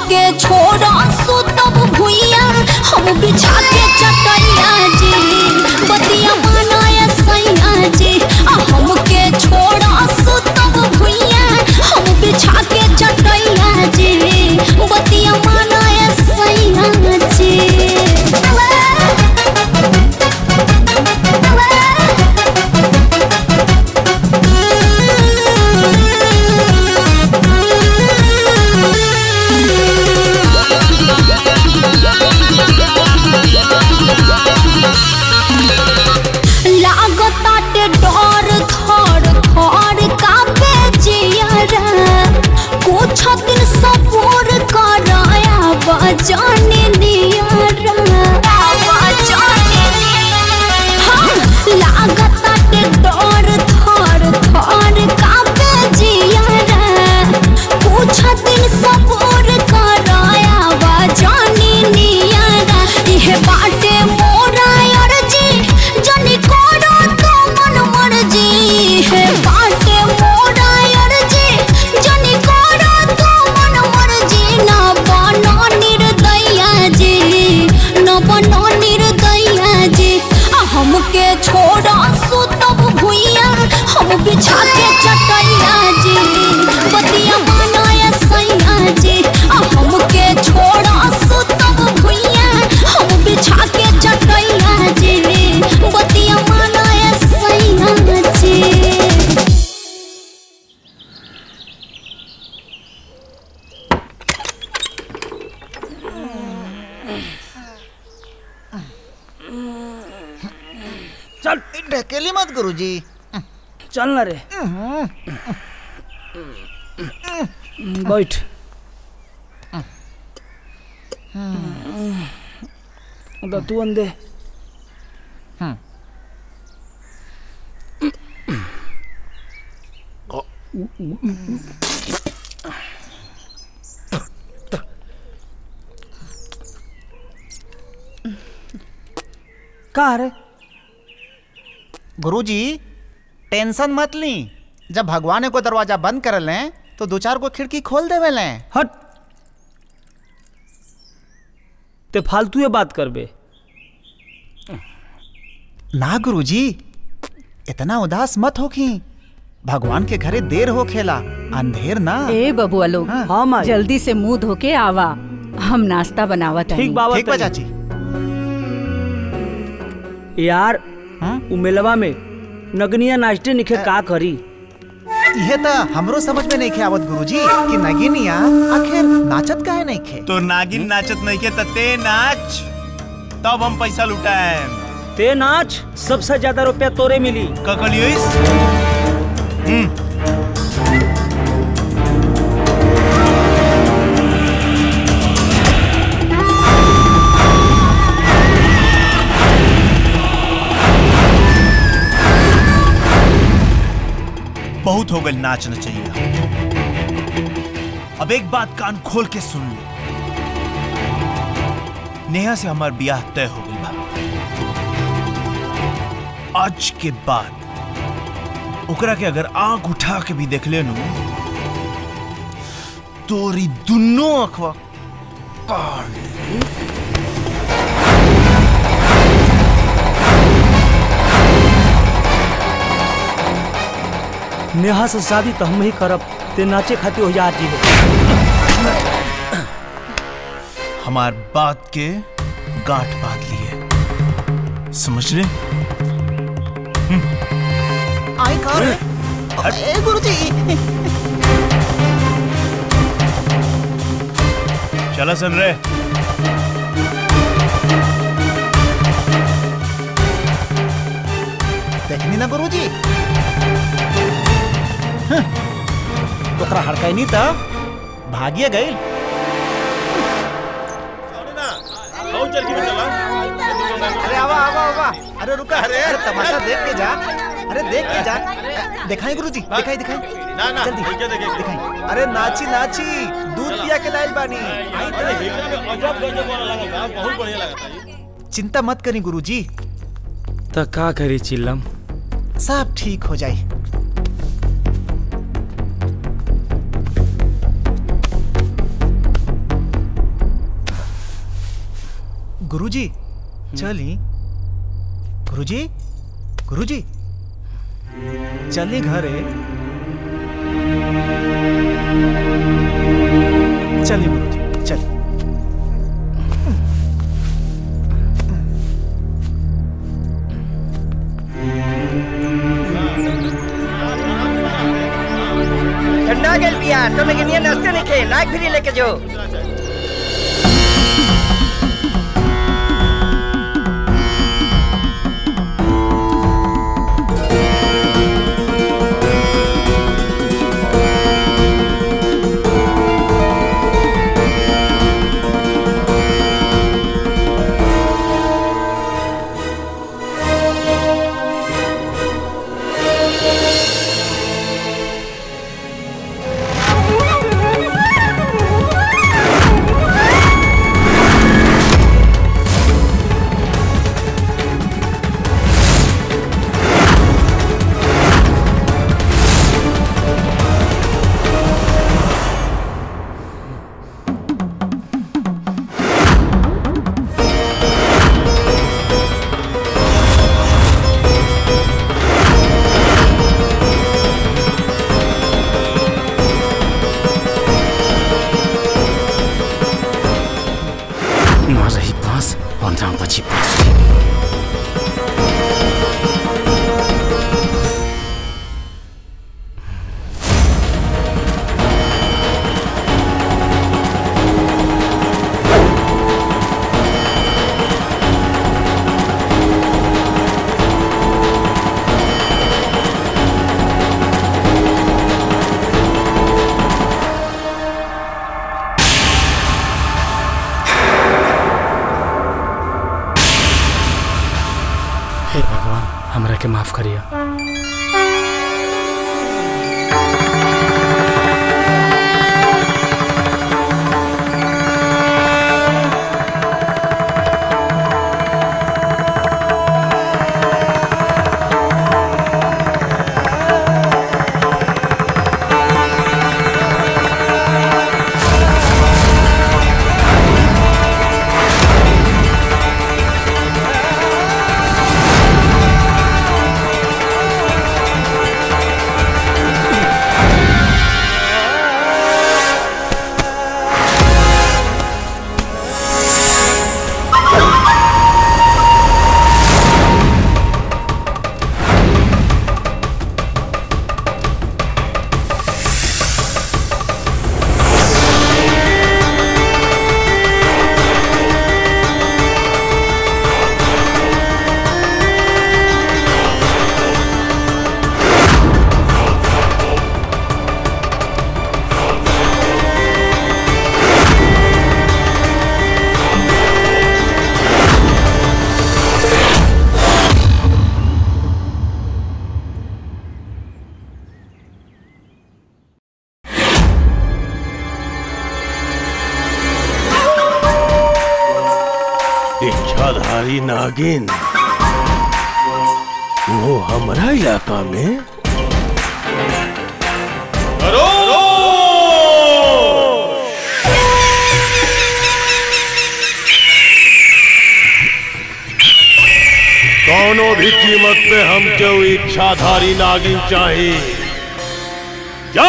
हमके छोड़ा सुतब भुइया हम बिछा के चटैया जी बतिया बनाया सैया जी आ हमके छोड़ा सुतब भुइया हम बिछा के चटैया जी बतिया बनाया सैया जी लागताटे डर थर थर कापे जियरा कुछ दिन सपोर कराया बजाने नियरा बजाने हाँ लागताटे डर थर थर कापे जियरा कुछ दिन सपोर कराया बजाने नियरा इहे बाटे मोरा अर्जी जनी करो तो मन मर्जी है बाटे मोरा अर्जी जनी करो तो मन मर्जी ना बनो निर्दया जी ना बनो निर्दया जी आ हमके छोड़ा सुतब भुइया हम बिछा के चटैया जी बतिया बनाया सैया जी आ हमके छोड़ा सुतब भुइया हम बिछा के चटैया जी बतिया बनाया सैया जी चल ढकेली मत गुरुजी चल ना रे बैठ तो तू अंदे का रे गुरुजी टेंशन मत ली जब भगवान को दरवाजा बंद कर लें तो दो चार को खिड़की खोल देवे लें हट ते फालतू ये बात करबे ना गुरुजी इतना उदास मत होखी भगवान के घरे देर हो खेला अंधेर ना ए बबुआ लोग हाँ माई जल्दी से मुंह धो के आवा हम नाश्ता बनावत हनी। ठीक बाबा ठीक बा तनी। चाची यार उ मेलवा में नगनिया नाचते निखे का करी ये तो हमरो समझ में नहीं खे आवत गुरुजी कि नगिनिया आखिर नाचत काहे नहीं खे तो नागिन नाचत नहीं के त ते नाच तब हम पैसा लुटाए ते नाच सबसे ज्यादा रुपया तोरे मिली ककलियोइस बहुत हो गई नाचना चाहिए अब एक बात कान खोल के सुन लो नेहा से हमार ब्याह तय हो गई बा आज के बाद ओकरा के अगर आंख उठा के भी देख लेनु तोरी दुनो अखवा काट ले। नेहा से शादी तो हम ही करब ते नाचे खातिर हो जा जी हमार बात के गांठ बांध लिए समझ ले आई कर ए गुरुजी चला सुन रहे देखनी ना गुरुजी हं, ओकरा हड़काई नहीं था भागिए गई अरे आवा आवा आवा अरे रुका अरे अरे तमाशा देख के जा अरे देख के जा दिखाई गुरुजी दिखाई दिखाई ना ना जल्दी देखे देखे दिखाई अरे नाची नाची दूध पिया के लाइल बानी आई तो अजब गजब वाला लगा था बहुत बढ़िया लगा था ये। चिंता मत करी गुरुजी तो का करी चिल्लम सब ठीक हो जाए गुरुजी चली गुरुजी गुरुजी चली घरे चलिए गुरुजी चलिए ठंडा गेल बिया तो लेकिन ये नाश्ते नहीं खे नाक भी लेके जो नरही बाँस अन्जामपछि बाँस हे भगवान हमरा के माफ करिया इच्छाधारी नागिन वो हमारा इलाका में कौनो भी कीमत पे हमके वो इच्छाधारी नागिन चाहिए जा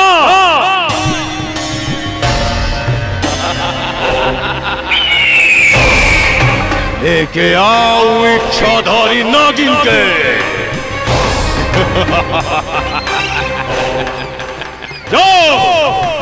लेके आओ इच्छाधारी नागिन के जाओ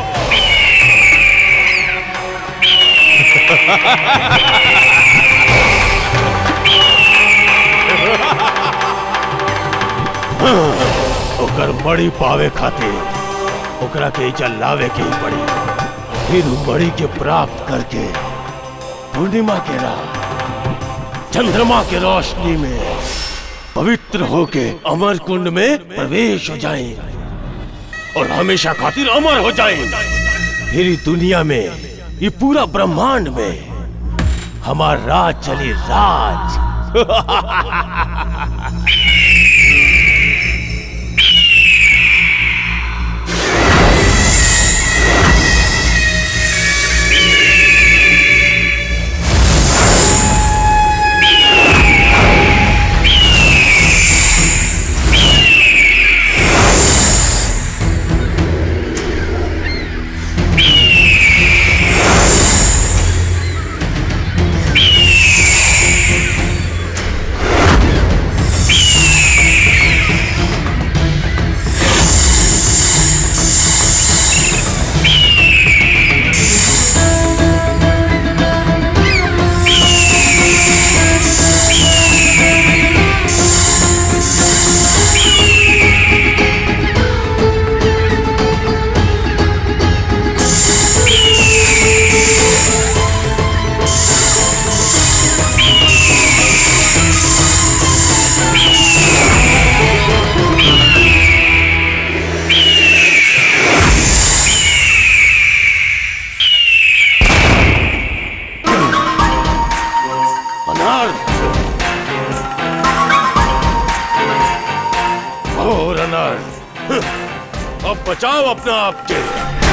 ओकर मड़ी पावे खातिर ओकरा के चल लावे के ही पड़ी फिर उ मड़ी के प्राप्त करके पूर्णिमा के रात चंद्रमा के रोशनी में पवित्र होके अमर कुंड में प्रवेश हो जाएं और हमेशा खातिर अमर हो जाएं फिर ई दुनिया में ये पूरा ब्रह्मांड में हमार राज चली राज घोर अनर्थ अब बचाओ अपना आप के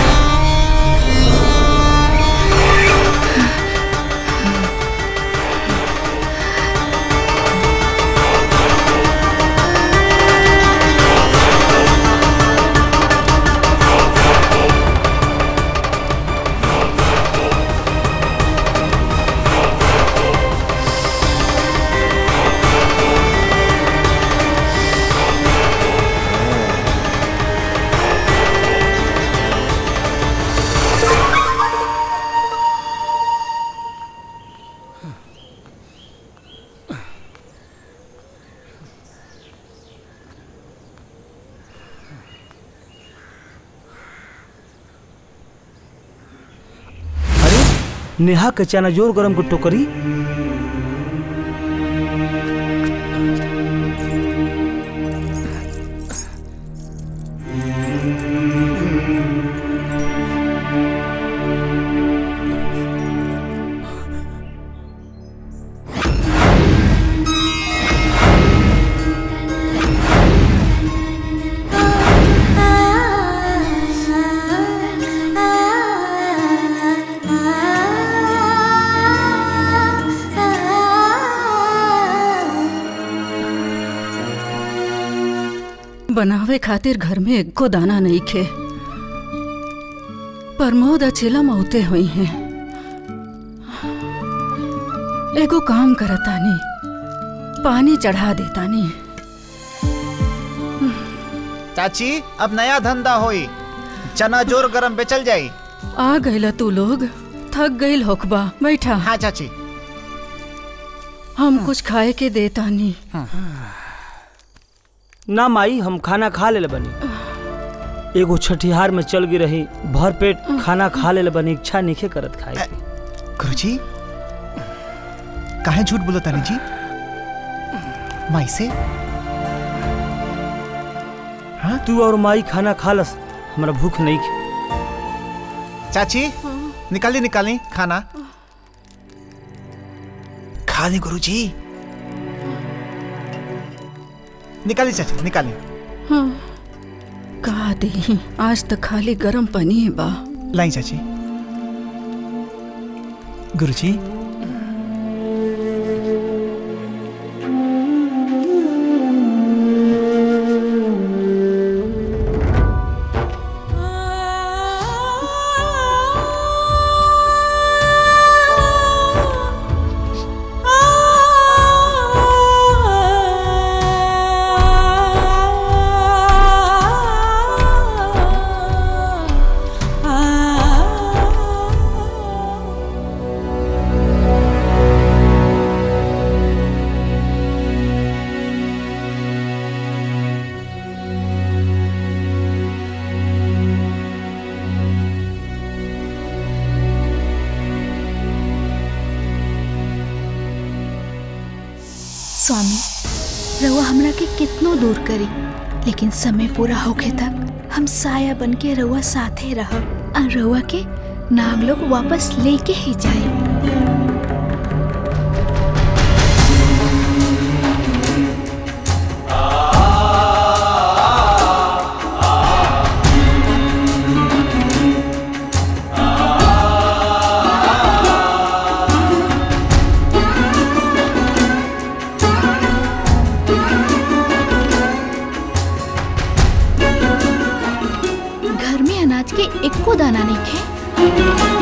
नेहा के चना जोर गरम को टोकरी बनावे खातिर घर में एको दाना नहीं खे प्रमोद अचेला मौते हुई हैं एगो काम करतानी पानी चढ़ा देतानी चाची अब नया धंधा होई चना जोर गरम बेचल जाई आ गईला तू लोग थक गईल होखबा बैठा हाँ चाची हम कुछ खाए के देतानी ना माई हम खाना खा ले बनी एगो छठिहार में चल गई रही भर पेट खाना खा ले बनी इच्छा नहीं करत खाए के। गुरुजी काहे झूठ बोलो तानी जी माई से हाँ तू और माई खाना खा लस हमरा भूख नहीं खे चाची निकाली निकाली खाना खा ली गुरुजी निकाली चाची निकाली हाँ का दी आज तक खाली गरम पानी है बा लाई चाची गुरुजी स्वामी रउआ हमरा के कितनो दूर करी लेकिन समय पूरा होखे तक हम साया बन के रउआ साथे रहब और रउआ के नाग लोग वापस लेके ही जाए घर में अनाज के एको दाना नहीं खे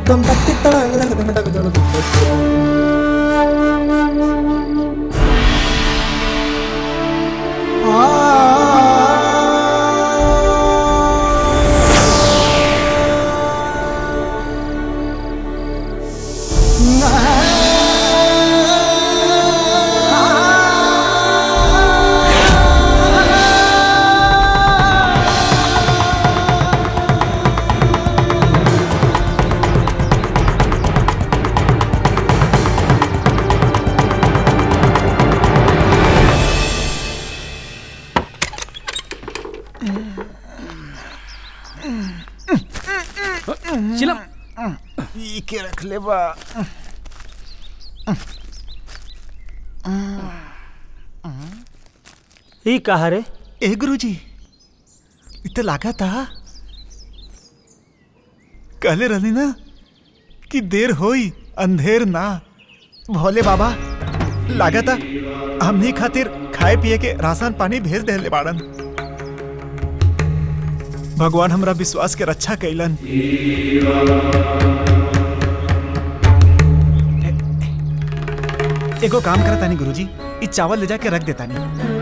दम तक टिक तक तक तक तक तक तक चिलम ई के रख ले बा ई कहा रे ए गुरुजी इत लागा था कहले रहनी ना कि देर होई अंधेर ना भोले बाबा लागा था हमनी खातिर खाए पिए के राशन पानी भेज देले बाड़न भगवान हमरा विश्वास के रक्षा कैलन एगो काम करत तानी गुरुजी ई चावल ले जाके रख देतानी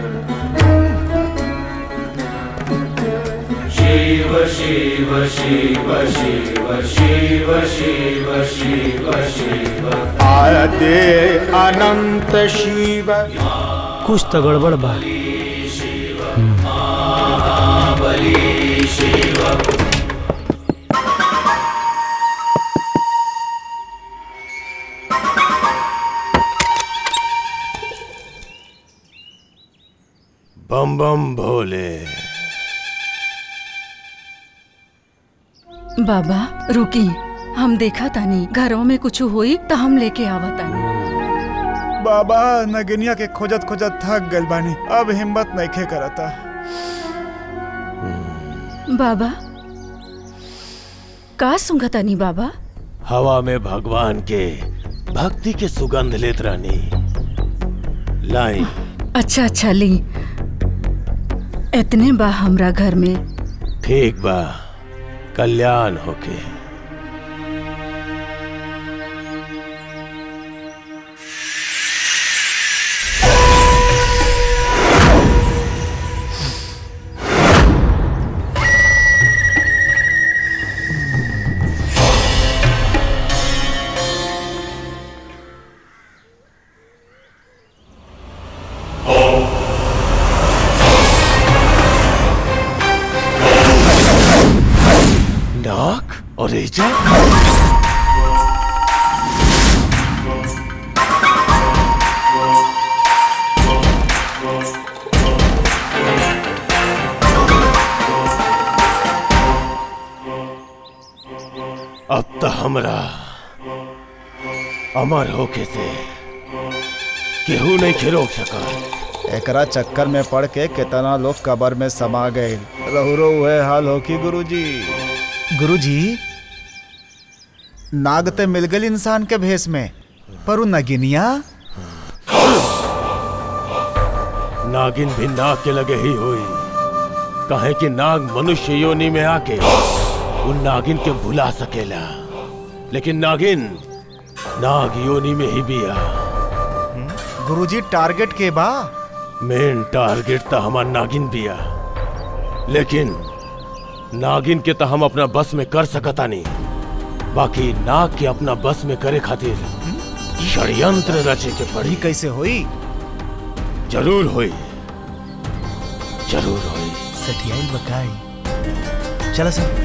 शिव शिव शिव शिव शिव शिव शिव शिव आदे अनंत शिव कुछ तो गड़बड़ बा महाबली शिव बम बम भोले बाबा रुकी हम देखा तानी घरों में कुछ हुई तो हम लेके आवा तानी बाबा नगनिया के खोजत खोजत थक गइल बानी अब हिम्मत नइखे करता बाबा का सुंगा तानी बाबा हवा में भगवान के भक्ति के सुगंध लेत रानी लाई अच्छा अच्छा ली इतने बा हमरा घर में ठीक बा कल्याण होके नाक और एजा अब तो हमरा अमर होके से केहू नहीं के रोक सका एकरा चक्कर में पड़ के कितना लोग कबर में समा गए रहुरो हुए हाल हो की गुरुजी गुरुजी नाग ते मिल गई इंसान के भेष में पर उ नगिनिया नागिन भी नाग के लगे ही हुई कहे कि नाग मनुष्य योनि में आके उन नागिन के भुला सकेला लेकिन नागिन नाग योनि में ही बिया गुरुजी टारगेट के बा मेन टारगेट तो हमार नागिन बिया लेकिन नागिन के तो हम अपना बस में कर सकता नहीं बाकी नाग के अपना बस में करे खातिर षड्यंत्र रचे के पड़ी कैसे हुई जरूर हुई जरूर हुई सठियाई बकाई चला सर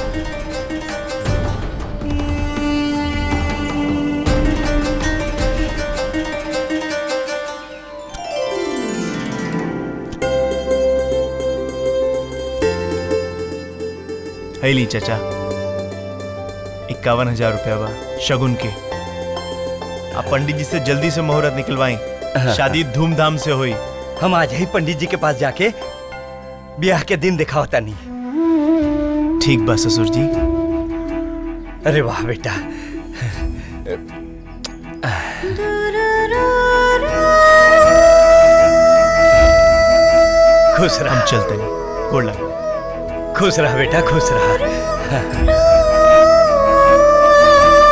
है ली चाचा इक्यावन हजार रुपया बा शगुन के आप पंडित जी से जल्दी से मुहूर्त निकलवाई शादी धूमधाम से हुई हम आज ही पंडित जी के पास जाके ब्याह के दिन दिखाओ तनी ठीक बा ससुर जी अरे वाह बेटा खुश रह हम चलते नहीं गोड़ लगा खुश रह बेटा खुश रह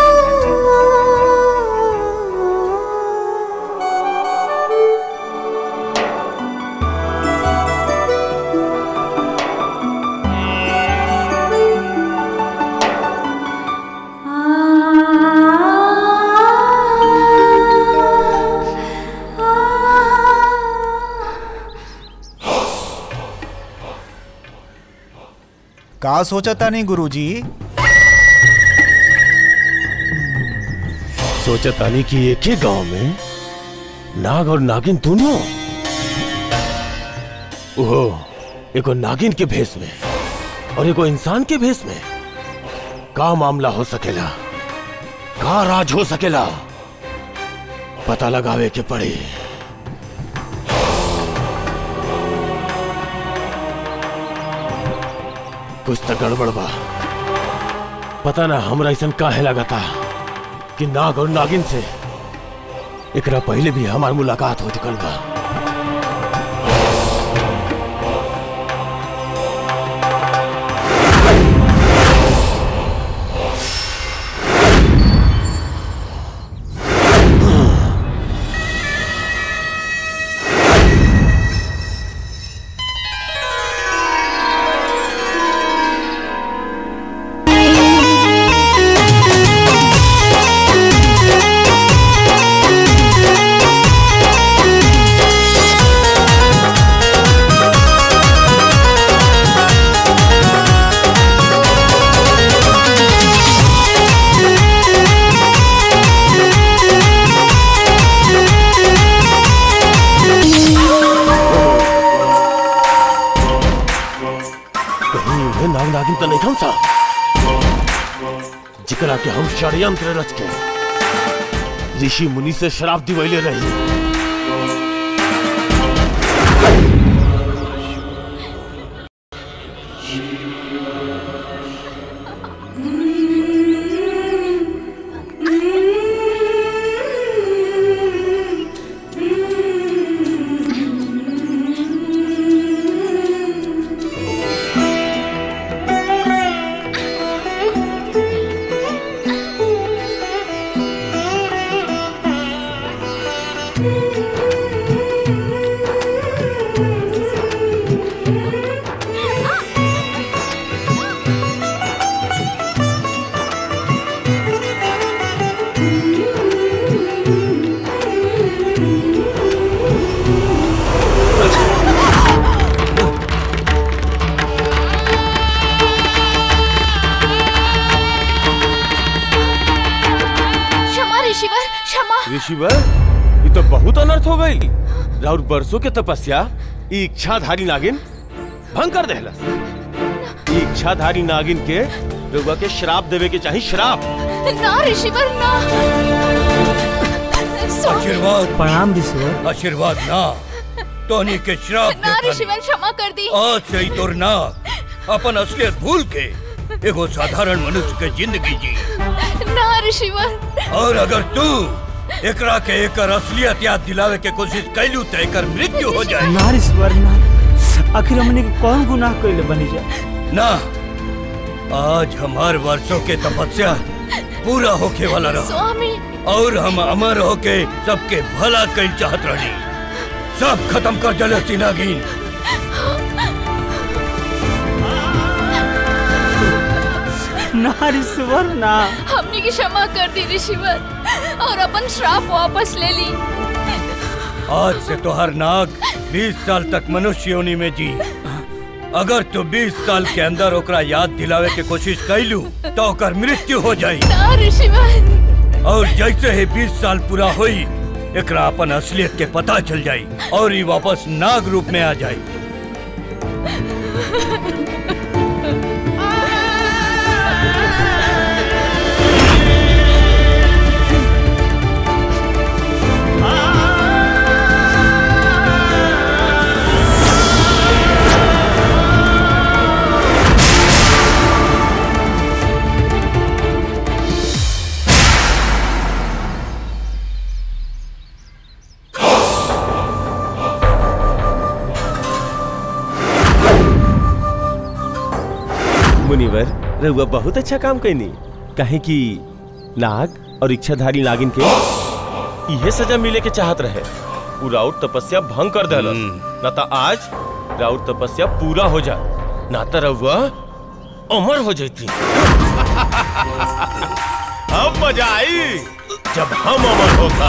का सोचता नहीं गुरुजी सोचतानी कि एक ही गांव में नाग और नागिन दोनों ओहो एगो नागिन के भेष में और एगो इंसान के भेष में का मामला हो सकेला का राज हो सकेला पता लगावे के पड़ी कुछ तो गड़बड़ बा पता ना हमरा ऐसा काहे लगाता कि नाग और नागिन से एकरा पहले भी हमार मुलाकात हो चुकल बा कहीं ये नाग नागिन तो नहीं खम सा जिकरा के हम षड्यंत्र रच के ऋषि मुनि से शराब दिवैले रही क्षमा ऋषिवर क्षमा ऋषिवर ये तो बहुत अनर्थ हो गई राउर बरसों के तपस्या ई इच्छाधारी नागिन भंग कर देहलस ई इच्छाधारी नागिन के रउआ के श्राप देवे के चाही श्राप ना ऋषिवर ना सो- आशीर्वाद प्रणाम ऋषिवर आशीर्वाद ना तोनी के श्राप ना देता ऋषिवर क्षमा कर दी आज से ही तोर ना अपन असलियत भूल के एगो साधारण मनुष्य के जिंदगी जी ना ऋषिवर और अगर तू एकरा के एकर असलियत याद दिलावे के कोशिश कैलू तो एकर मृत्यु हो जाए ना ऋषिवर ना आखिर हमने के कौन गुनाह कैले बनी जा ना आज हमार वर्षों के तपस्या पूरा होके वाला रहा स्वामी और हम अमर होके सबके भला कई चाहत रही सब खत्म कर जले सिनागिन ना ऋषिवर ना हमने की क्षमा कर दी ऋषिवर और अपन श्राप वापस ले ली आज से तो हर नाग 20 साल तक मनुष्य योनि में जी अगर तू 20 साल के अंदर ओकरा याद दिलावे के कोशिश कैलू तो ओकर मृत्यु हो जाई ना ऋषिवर और जैसे ही 20 साल पूरा हुई एकरा अपन असलियत के पता चल जाई और ये वापस नाग रूप में आ जाई मुनिवर रहुआ बहुत अच्छा काम कैनी कहे कि नाग और इच्छाधारी नागिन के इहे सजा मिले के चाहत रहे उ राउत तपस्या भंग कर देलस ना तो आज राउत तपस्या पूरा हो जा ना तो रहुआ अमर हो जाती अब मजा आई जब हम अमर होगा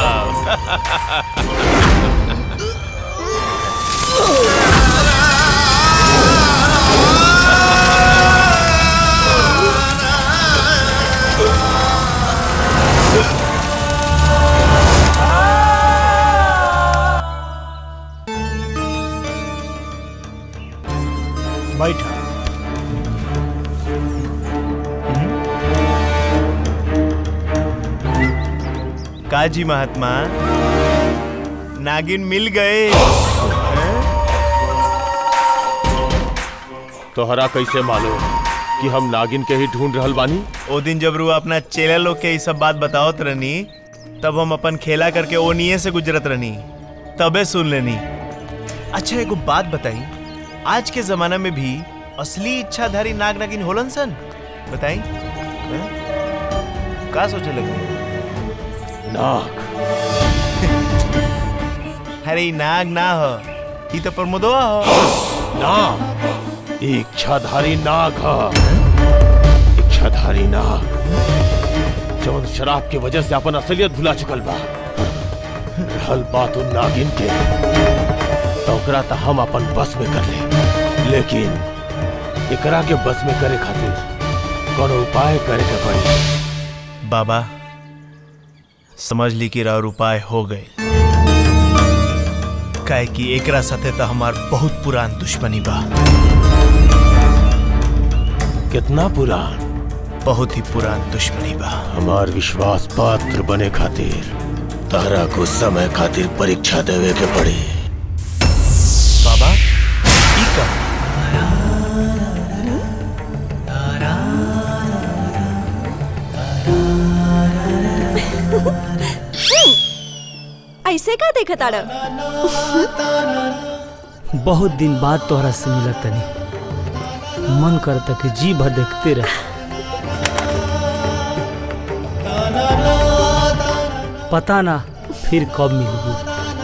बैठ काजी महात्मा नागिन मिल गए तोहरा कैसे मालूम कि हम नागिन के ही ढूंढ रहल बानी ओ दिन जब रू अपना चेला लोग के ई सब बात बतावत रहनी तब हम अपन खेला करके ओनिए से गुजरत रहनी तबे सुन लेनी अच्छा एगो बात बताई आज के जमाना में भी असली इच्छाधारी नाग नागिन होलन सन बताई हैं? का सोचे लगे नाग अरे ई नाग ना हो ई तो प्रमोदवा हो नाग इच्छाधारी नाग ह इच्छाधारी नाग जौन शराब के वजह से अपन असलियत भुला चुकल बा रहल बात उन नागिन के तो ओकरा त हम अपन बस में कर ले लेकिन एकरा के बस में करे खातिर कोनो उपाय करे के पड़ी बाबा समझ ली कि राउर उपाय हो गए काहे कि एकरा साथे तो हमार बहुत पुरान दुश्मनी बा कितना पुरान बहुत ही पुरान दुश्मनी बा हमार विश्वास पात्र बने खातिर तारा को समय खातिर परीक्षा देवे के पड़ी बाबा ई का ऐसे का देखा ताड़ा बहुत दिन बाद तोहरा से मिला तनी मन करता कि जी भर देखते रह पता ना फिर कब मिलबू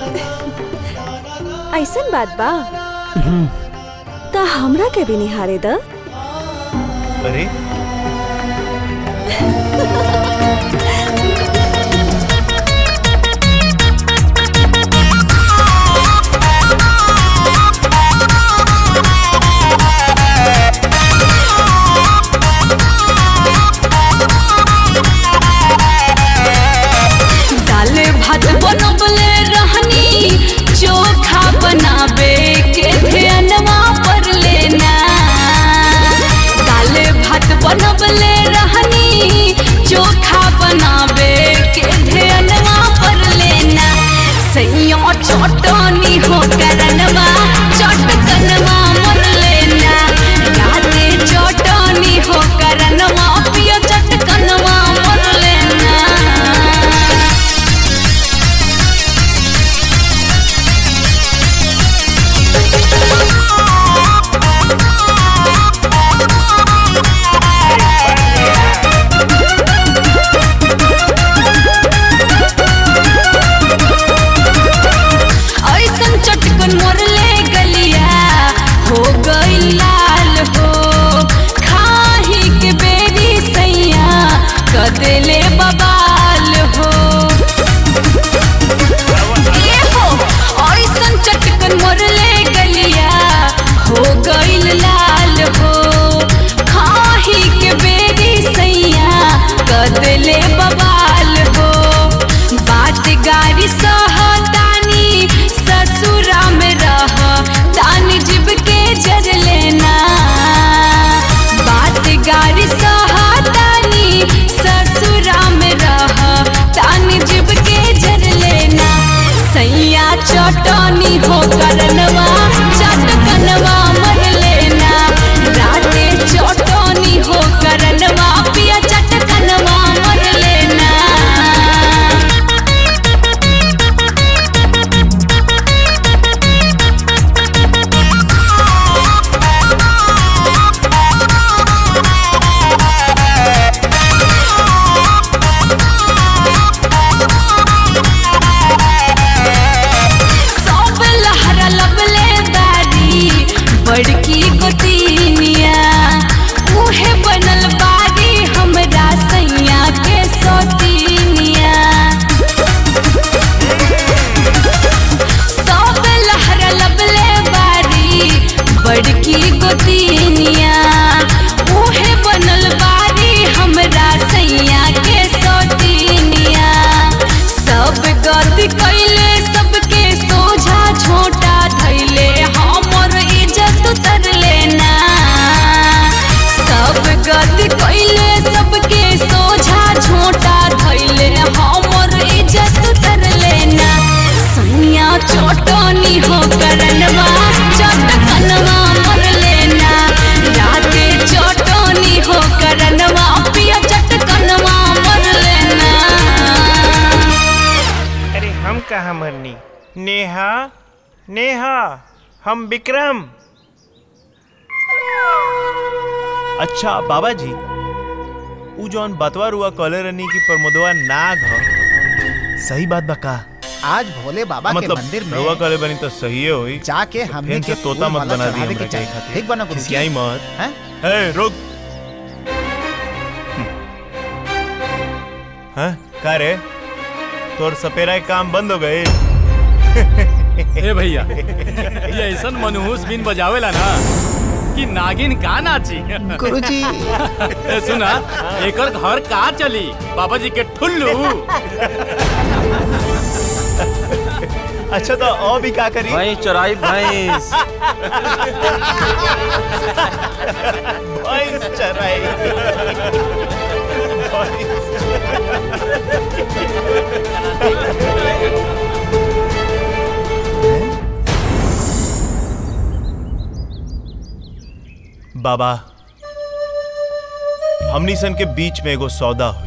ऐसन बात बा त हमरा के भी निहारे द अरे दाल भात बनबले रहनी चोखा बनाबे के ध्यानवा पर लेना दाल भात बनबले रहनी चोखा बनाबे के ध्यानवा पर लेना सैया चटनी हो करनवा चटकनवा मर लेना राते चटनी हो करनवा पिया चटकनवा मर लेना ऐसन चटकन मोरले गलिया हो गई लाल हो खाही के बेरी सैया कदले बबाल हो ए हो ऐसन चटकन मोरले गलिया हो गई लाल हो खाही के बेरी सैया कदले बबाल हो बात गारी सहतानी ससुरा में रह तानी जीव के जर लेना बात गारी सहतानी ससुरा में रह तानी जीव के जर लेना सैया चटनी हो करनवा चटकनवा मर लेना राते चटनी हो करनवा पिया चटकनवा मर लेना सब लहरा लबले दारी बड़की गोतीनिया उहे बनल बारी हमरा सैया के सोतीनिया सब लहरा लबले बारी बड़की गोतीनिया उहे बनल बारी हमरा सैया के सोतीनिया सब गति कैले सबके सोझा छोटा धैले हमर इज्जत उतर लेना नेहा नेहा हम विक्रम अच्छा बाबा जी उ जौन बतवा रुआ कॉलर रनी की प्रमोदवा नाग ह सही बात बा का आज भोले बाबा मतलब के मंदिर में रुआ कॉलर बनी तो सही है होई जाके हमने फिर के से तोता फूल मत माला बना दी चढ़ावे हमरा के के चाहिए। खातिर ठीक बना गुरुजी? खिसियाई मत हैं? ए रुक हैं का रे तोर सपेरा के काम बंद हो गए ए भैया ये ऐसा मनहूस बिन बजावेला ना कि नागिन का नाची गुरुजी। ए सुना एकर घर का चली बाबा जी के ठुल्लू अच्छा तो और भी का करी भाई चराई भैंस भैंस चराई बाबा हमनी सन के बीच में एगो सौदा हुई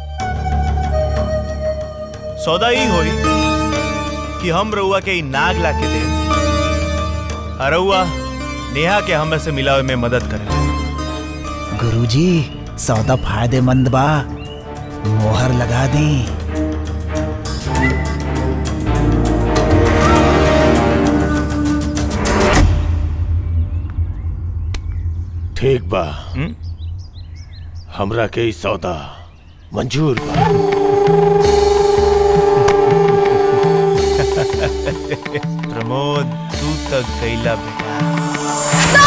सौदा ही हुई कि हम रउआ के ई नाग ला के दे और रउआ नेहा के हमरा से मिलावे में मदद करे गुरुजी सौदा फायदेमंद बा मोहर लगा दी ठीक बा हमरा के ई सौदा मंजूर बा प्रमोद तू तक गईला बेटा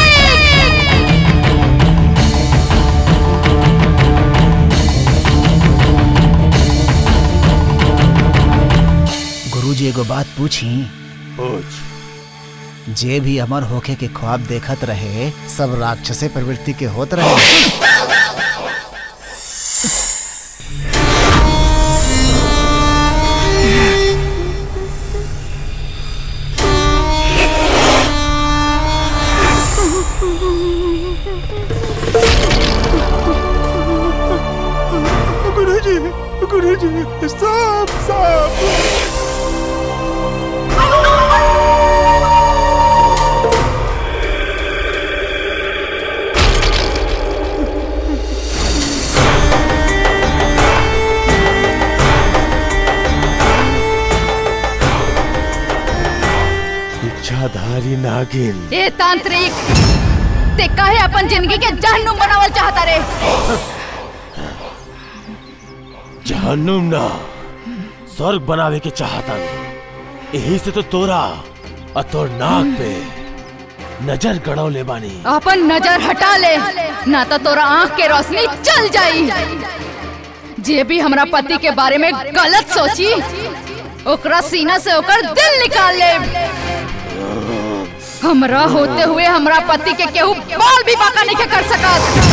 गुरुजी एगो बात पूछी पूछ जे भी अमर होके के ख्वाब देखत रहे सब राक्षसे प्रवृत्ति के होत रहे गुरुजी गुरुजी सांप सांप इच्छाधारी नागिन ए तांत्रिक ते काहे अपन जिंदगी के जहन्नुम बनावल चाहता रे जहन्नुम ना स्वर्ग बनावे के चाहता यही से तो तोरा और तोर नाक पे नजर गड़ौले बानी अपन नजर हटा ले ना तो तोरा आंख के रोशनी चल जाई जे भी हमरा पति के बारे में गलत सोची ओकरा सीना से ओकर दिल निकाल ले हमरा होते हुए हमरा पति के केहू बाल भी बाका नहीं के कर सकत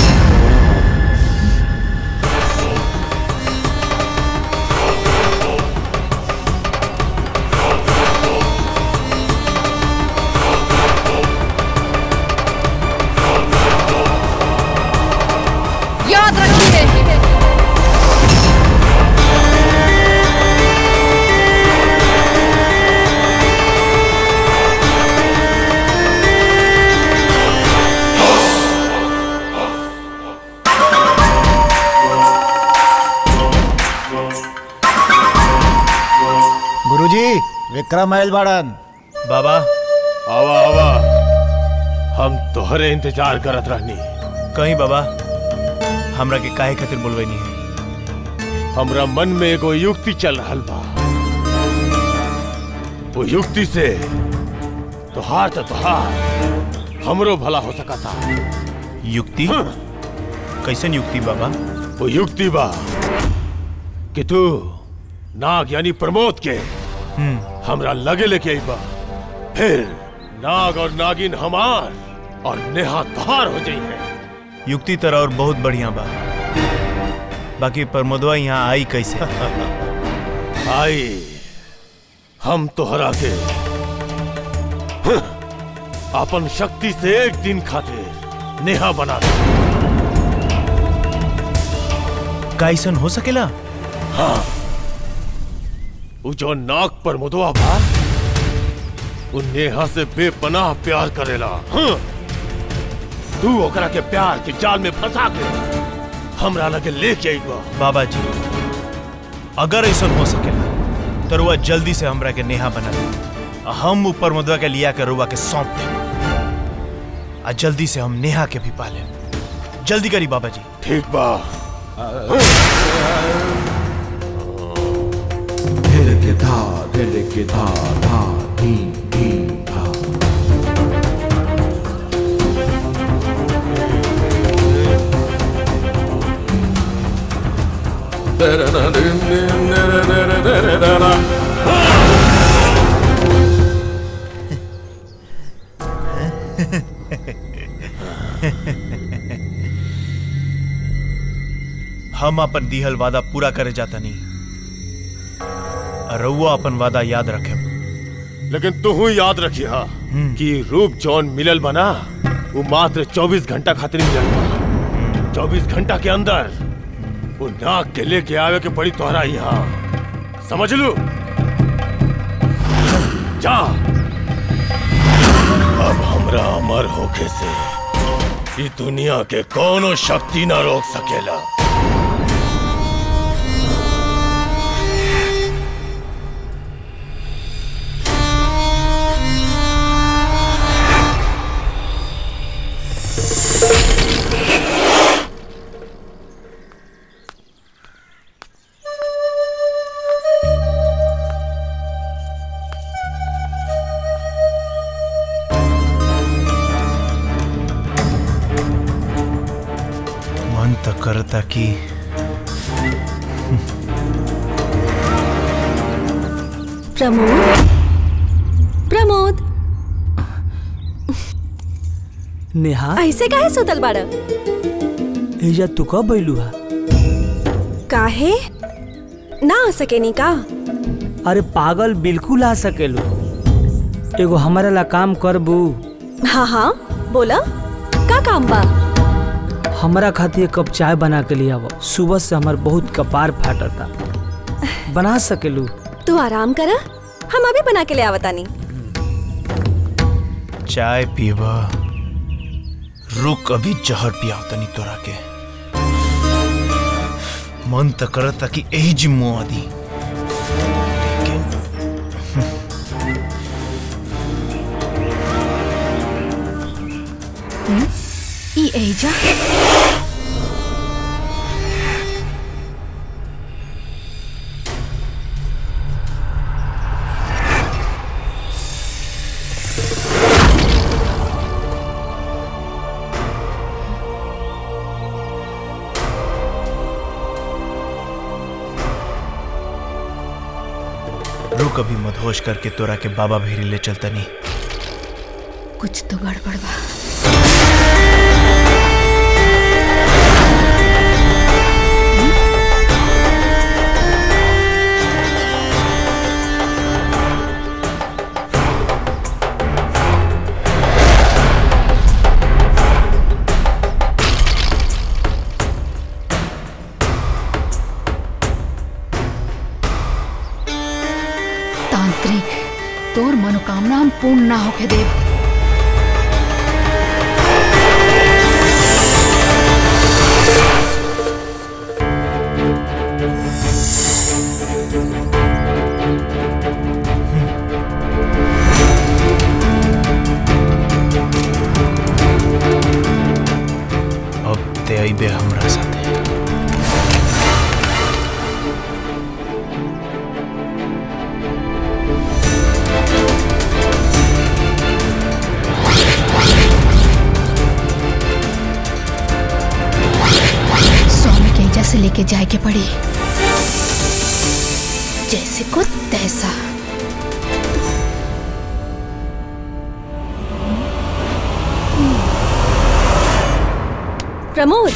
याद रखिए गुरुजी विक्रम आयल बाड़न बाबा आवा आवा हम तोहरे इंतजार करत रहनी कहीं बाबा हमरा के काहे खातिर बोलवेनी है हमरा मन में एगो युक्ति चल रहल बा वो युक्ति से तोहार तो तोहार हमरो भला हो सका था युक्ति कैसन युक्ति बाबा वो युक्ति बा कि तू नाग यानी प्रमोद के हमरा लगे लेके आई बा फिर नाग और नागिन हमार और नेहा तोहार हो जाई है युक्ति तरह और बहुत बढ़िया बा बाकी प्रमोदवा यहाँ आई कैसे आई हम तोहरा के हं, अपन शक्ति से एक दिन खातिर नेहा बना दे कैसन हो सकेला हाँ वो जो नाक पर मुदवा बा उ नेहा से बेपनाह प्यार करेला हाँ? तू ओकरा के प्यार के जाल में फंसा के हमरा लगे लेके आईबा बाबा जी अगर ऐसा हो सकेला तो रुआ जल्दी से हमरा के नेहा बना दे आ हम ऊपर मदवा के लिया के रुआ के सौंप दे आ जल्दी से हम नेहा के भी पाले जल्दी करी बाबा जी ठीक बा धिरके धा धिरके धा धा धी धी धा हम अपन दिहल वादा पूरा करे जाता नहीं रउआ अपन वादा याद रखे लेकिन तू याद रखिया कि रूप जौन मिलल बना वो मात्र 24 घंटा खातिर मिलल बा 24 घंटा के अंदर वो नाक के लेके आवे के पड़ी तोहरा यहाँ समझ लू जा अब हमरा अमर होके से ई दुनिया के कोनो शक्ति ना रोक सकेला मन तो करता कि प्रमोद प्रमोद नेहा ऐसे काहे सुतल बाड़ एजा तू कब बैलू हा काहे ना आ सकेनी का अरे पागल बिल्कुल आ सकेलू एगो हमारा ला काम करबू हाँ हाँ बोला का काम बा हमारा खातिर एक कप चाय बना के लिया सुबह से हमार बहुत कपार फाटता बना सकेलू तू आराम कर हम अभी बना के ले आवतानी चाय पीबा रुक अभी जहर पियाव तनी तोरा के मन तो करता कि यही जिम्मो आदि ई एजा रुक अभी मदहोश करके तोरा के बाबा भेरी ले चलता नहीं कुछ तो गड़बड़ बा तांत्रिक तोर मनोकामना हम पूर्ण ना होके देव अब ते अइबे हमरा साथे स्वामी के एजा से लेके जाए के पड़ी जैसे को तैसा प्रमोद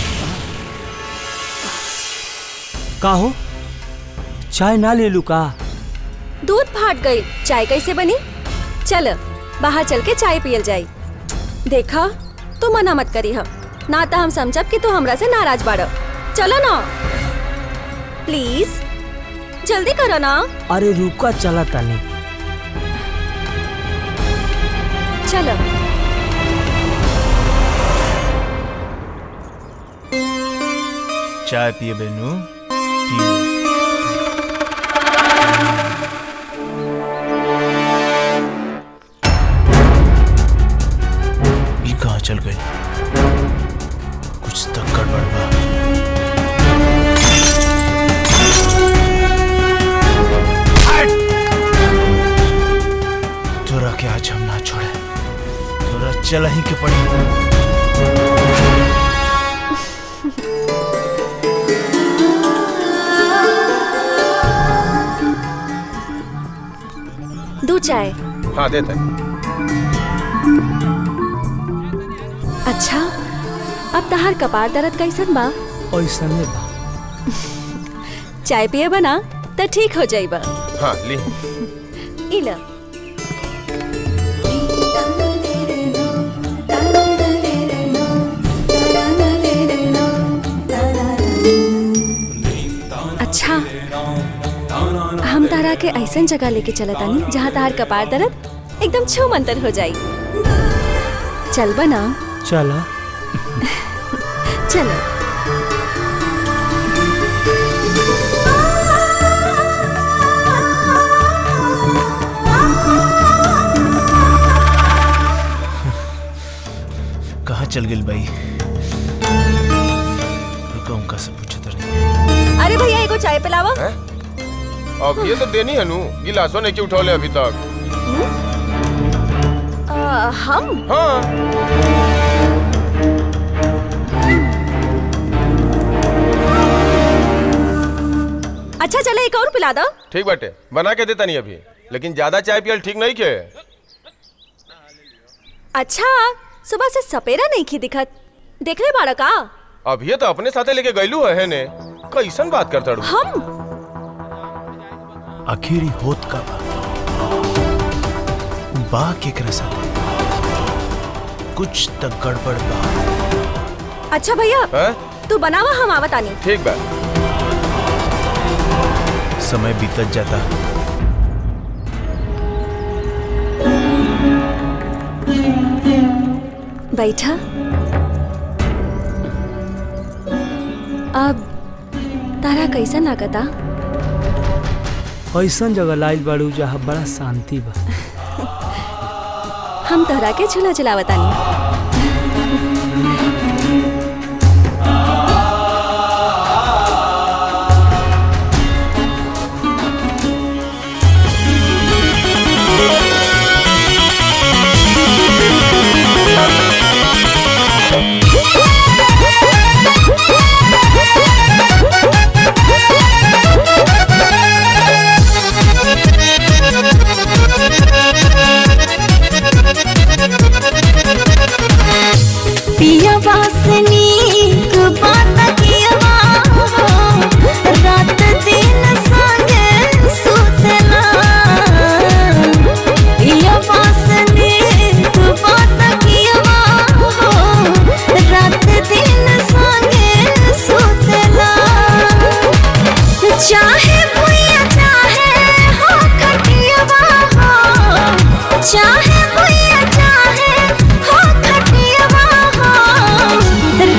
का हो चाय ना ले लू का दूध फाट गई चाय कैसे बनी चल बाहर चल के चाय पियल जाई देखा तू मना मत करी हम ना तो हम समझब कि तू हमरा से नाराज बाड़ चलो ना प्लीज जल्दी करो ना अरे रुका चला तानी चलो चाय पिए बेनू पियो ये कहाँ चल गए कुछ तो गड़बड़ बा तोरा के आज हम ना छोड़े तोरा चल ही के पड़ी दो चाय हाँ देते अच्छा अब तहार कपार दर्द कैसन बा ऐसा नहीं बा चाय पिए बना तो ठीक हो जाइबा हाँ ली इला अच्छा हम तारा के ऐसन जगह लेके चलतानी जहाँ तार कपार दर्द एकदम छू मंतर हो जाई चल बना चला चलो कहाँ चल गई भाई रुका उनका से पूछो तो नहीं अरे भैया एगो चाय पिलावा अब ये तो देनी है नू गिलासों ने क्यों उठौले अभी तक आ, हम हाँ अच्छा चले एक और पिला दो ठीक बाटे बना के देता नहीं अभी लेकिन ज्यादा चाय पियल ठीक नहीं के अच्छा सुबह से सपेरा नहीं खी दिखत देख ले बाड़ा का अब ये तो अपने साथे लेके गईलू है ने कैसन बात करता रू हम आखिर ही होत का बा बा केकरा साथे कुछ तक गड़बड़ बा अच्छा भैया हैं? तू बनावा हम आवत आनी ठीक बा समय बीतत जाता बैठा अब तारा कैसा लागता ऐसा जगह लाइल बाड़ू जहाँ बड़ा शांति बा हम तोहरा के झूला झुलावतानी पिया वासनी को बात किया रात दिन संगे सुतला पिया वासनी को बात किया रात दिन संगे सुतला चाहे भुइया चाहे हो खटियावा हो चाहे भुइया चाहे हो खटियावा हो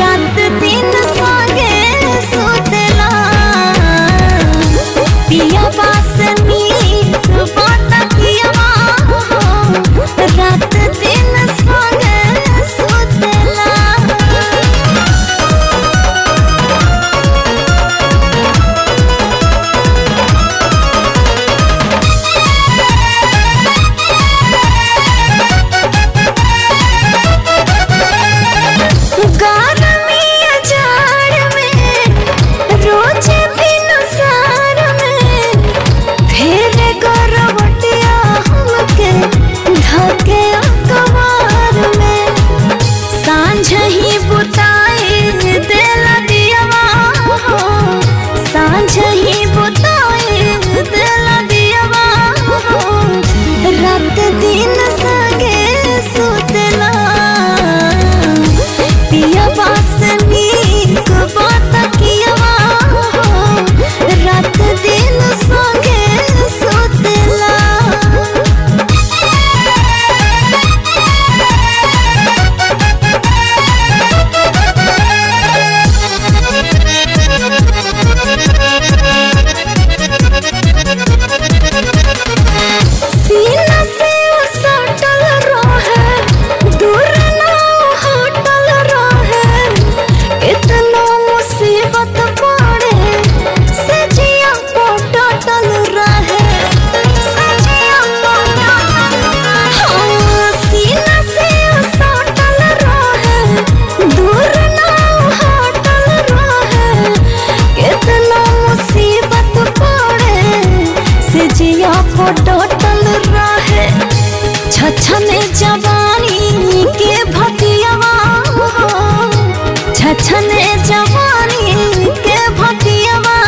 छछने जवानी के भटियावा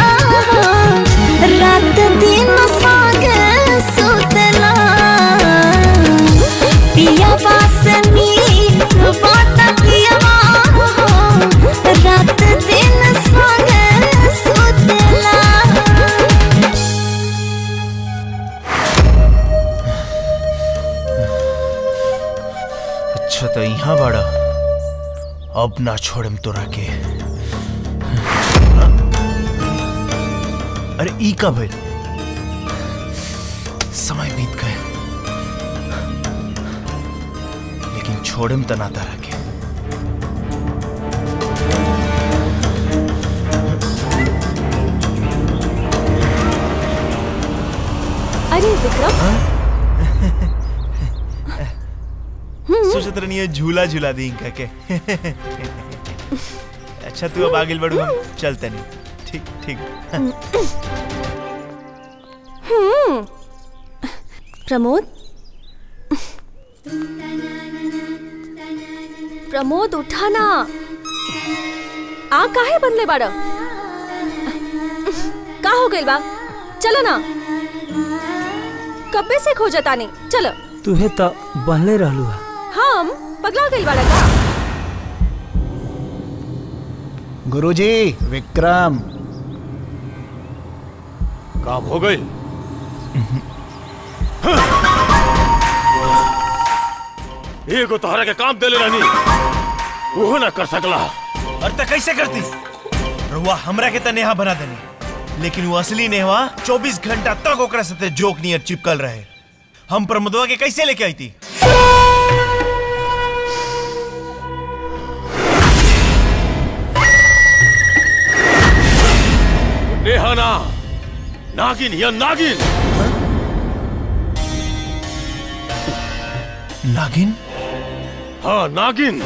रात दिन सागे सुतला पिया पास नीक बाट पियावा रात दिन सागे सुतला अच्छा तो यहाँ बड़ा अब ना छोड़म तोरा के अरे ई का भइल समय बीत गए लेकिन छोड़म त ना तारा के अरे विक्रम सोचत रहनी है झूला झूला दी इनका के अच्छा तू अब आगे बढ़ू हम चलते नहीं ठीक ठीक हम्म प्रमोद प्रमोद उठा ना आ काहे बदले बाड़ का हो गइल बा चलो ना कब्बे से खो जता नहीं चलो तुहे तो बनले रहलू है हम पगला गइल बाड़ा का गुरुजी विक्रम काम हो गई एगो तोहरा के काम देले रहनी वो ना कर सकला और त कैसे करती रुआ हमरा के त नेहा बना देनी लेकिन वो असली नेहा 24 घंटा तक ओकरा साथे जोक नियर चिपकल रहे हम प्रमोदवा के कैसे लेके आई थी नेहा ना नागिन या नागिन नागिन हाँ नागिन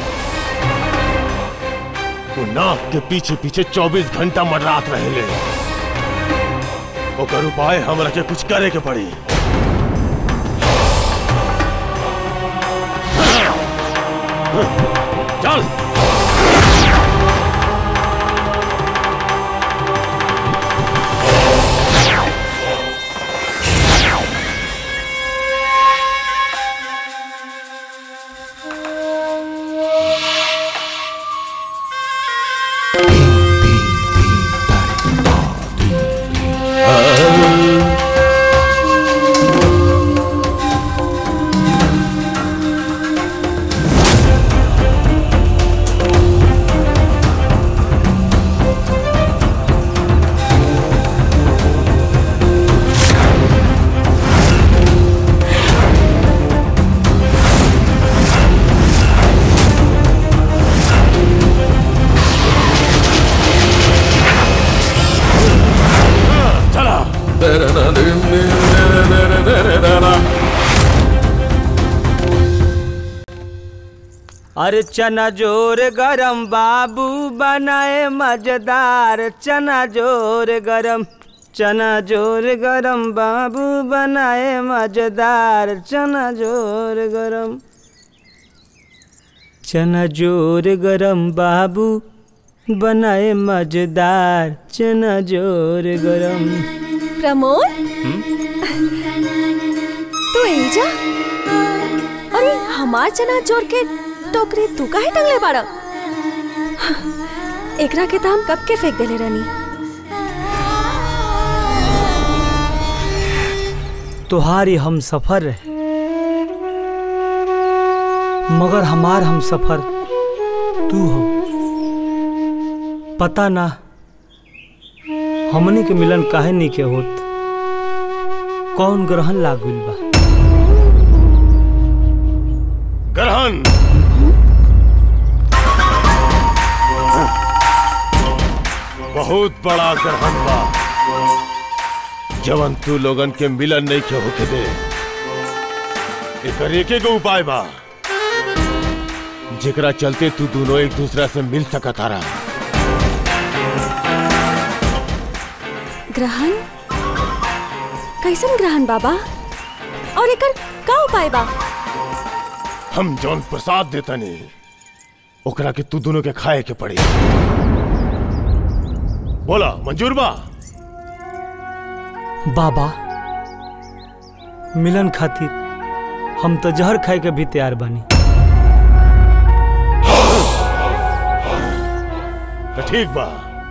वो नाग के पीछे पीछे 24 घंटा मडरात रहेले ओकर उपाय हमरा के कुछ करे के पड़ी चल चला अरे चना जोर गरम बाबू बनाए मजेदार चना जोर गरम चना जोर गरम बाबू बनाए मजेदार चना जोर गरम चना जोर गरम बाबू बनाए मजेदार चना जोर गरम प्रमोद तू एजा अरे हमार चना जोर के टोकरी तू काहे टंगले बाड़ा एकरा के तो हम कब के फेंक देले रहनी तुम्हारी हम सफर रहे मगर हमार हम सफर तू हो पता ना हमनी के मिलन काहे नहीं के होत कौन ग्रहण लाग गइल बा ग्रहण बहुत बड़ा ग्रहण बा जवन तू लोगन के मिलन नहीं के होके दे एकर एके गो उपाय बा जेकरा चलते तू दोनों एक दूसरा से मिल सकत तारा ग्रहण कैसन ग्रहण बाबा और एकर का उपाय बा हम जौन प्रसाद देतनी ओकरा के तू दोनों के खाए के पड़ी बोला मंजूर बा बाबा मिलन खातिर हम तो जहर खाए के भी तैयार बानी तो ठीक बा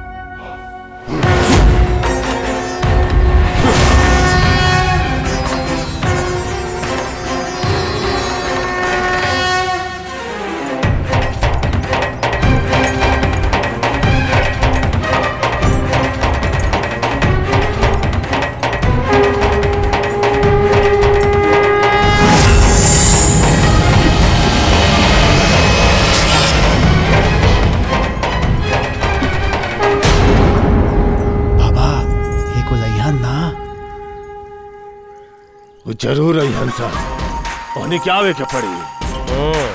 बाबा ये को लइहन ना वो जरूर आई हंसा उन्हें क्या आवे के पड़ी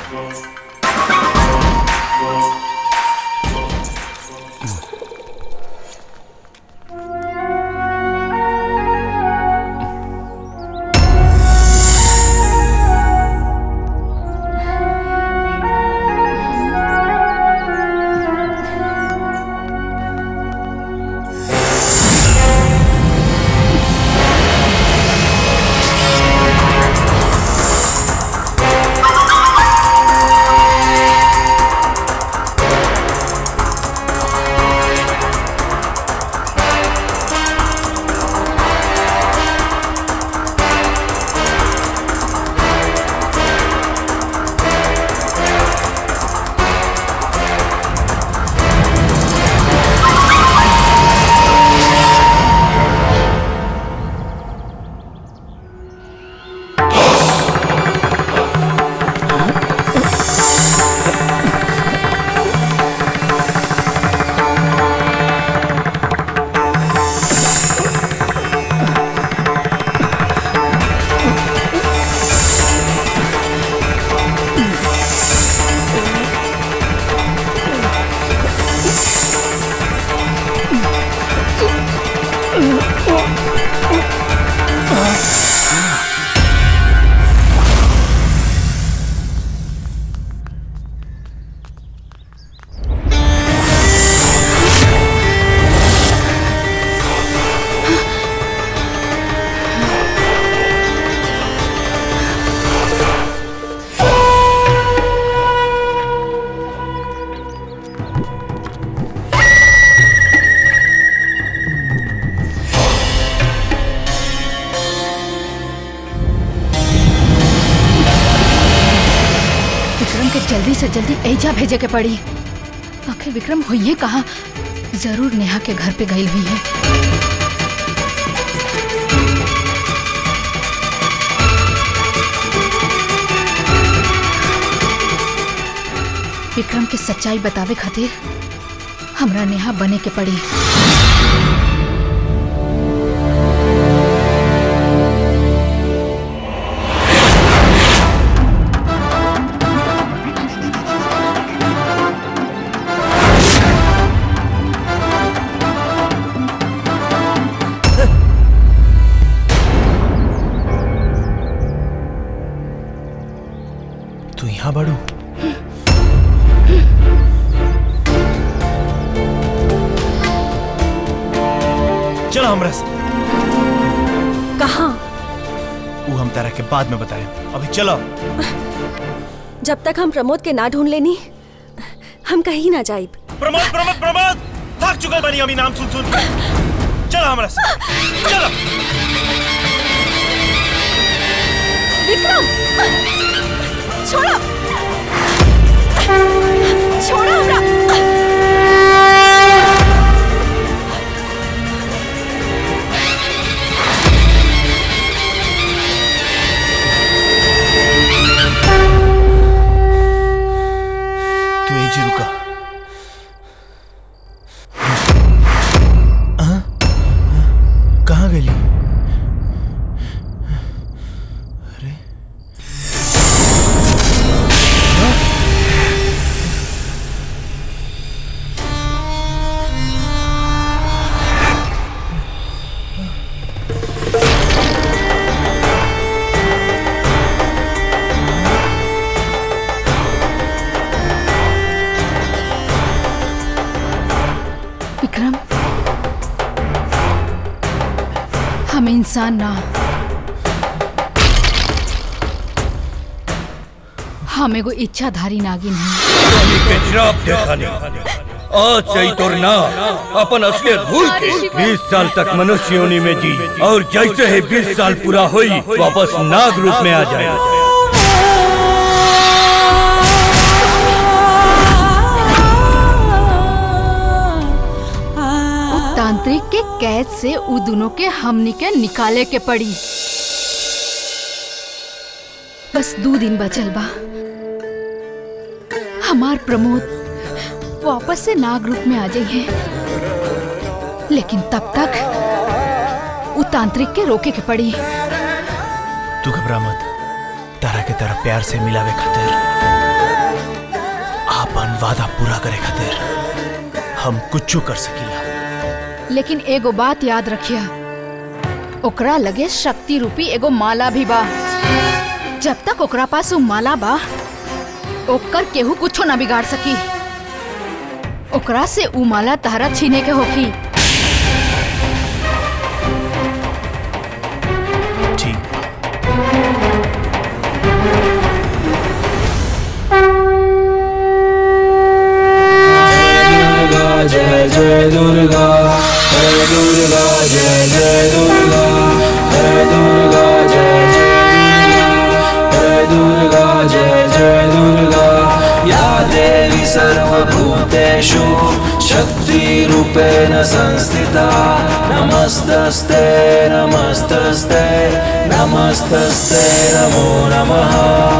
विक्रम के जल्दी से जल्दी ऐजा भेजे के पड़ी आखिर विक्रम होइए कहा जरूर नेहा के घर पे गई हुई है विक्रम के सच्चाई बतावे खातिर हमरा नेहा बने के पड़ी तू यहाँ बड़ू चलो हमरा से कहाँ वो हम तारा के बाद में बताए अभी चलो जब तक हम प्रमोद के ना ढूंढ लेनी हम कहीं ना जाइब प्रमोद प्रमोद प्रमोद थक चुकल बनी अभी नाम सुन सुन चलो हमरा से चलो विक्रम छोड़ो छोड़ो हमरा तू यहीं रुका हाँ? कहाँ गई अरे हाँ? विक्रम हम इंसान ना हम एगो इच्छाधारी नागिन हैं स्वामी के श्राप देखा नहीं आज से ही तोर ना अपन असलियत भूल के बीस साल तक मनुष्य योनि में जी और जैसे ही बीस साल पूरा हुई वापस नाग रूप में आ जाए उ तांत्रिक के कैद से उ दोनों के हमनी के निकाले के पड़ी बस दो दिन बचल बा हमार प्रमोद वापस से नाग रूप में आ जाइए लेकिन तब तक उ तांत्रिक के रोके के पड़ी तू घबरा मत तारा के तारा प्यार से मिलावे खातिर आपन वादा पूरा करे खातिर हम कुछ कर सकीला लेकिन एगो बात याद रखिया ओकरा लगे शक्ति रूपी एगो माला भी बा जब तक ओकरा पास उ माला बा ओकर केहू कुछो ना बिगाड़ सकी ओकरा से उ माला तहरा छीने के होखी जय जय दुर्गा जय दुर्गा जय जय दुर्गा जय दुर्गा जय जय दुर्गा जय जय दुर्गा या देवी सर्वभूतेषु शक्तिरूपेण संस्थिता नमस्तस्ते नमस्तस्ते नमस्तस्ते नमो नमः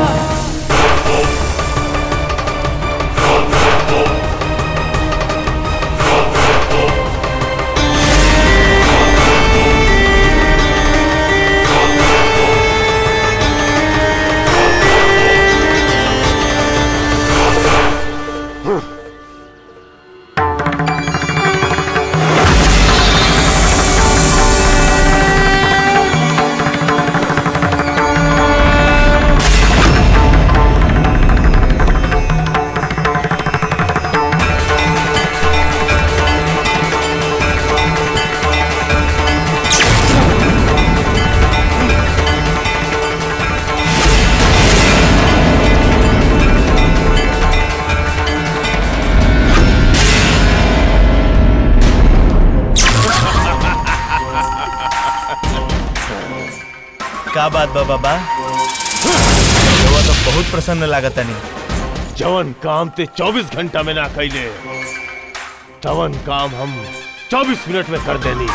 का बात बा बाबा रउआ तो बहुत प्रसन्न लागता नहीं जवन काम ते 24 घंटा में ना कैले तवन काम हम 24 मिनट में कर देनी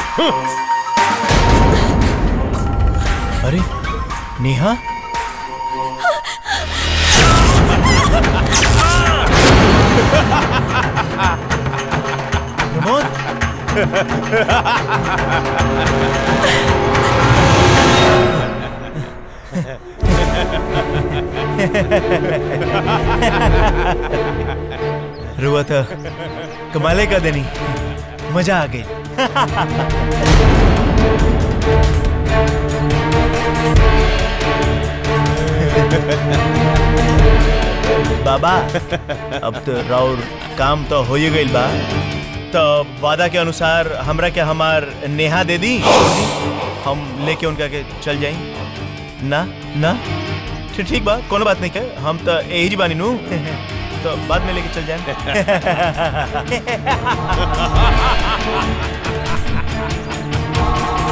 अरे नेहा रुआ था कमाले का देनी मजा आ गई बाबा अब तो राउर काम तो हो ही गई बा तो वादा के अनुसार हमरा के हमार नेहा दे दी हम लेके उनका के चल जाई ना ना ठीक ठीक बा कोनो बात नहीं के हम तो यही जी बानी नू तो बाद में लेके चल जाए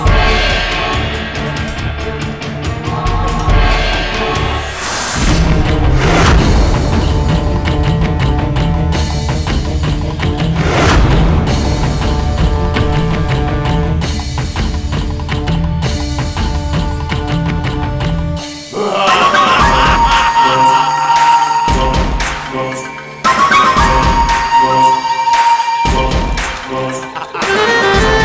Ah!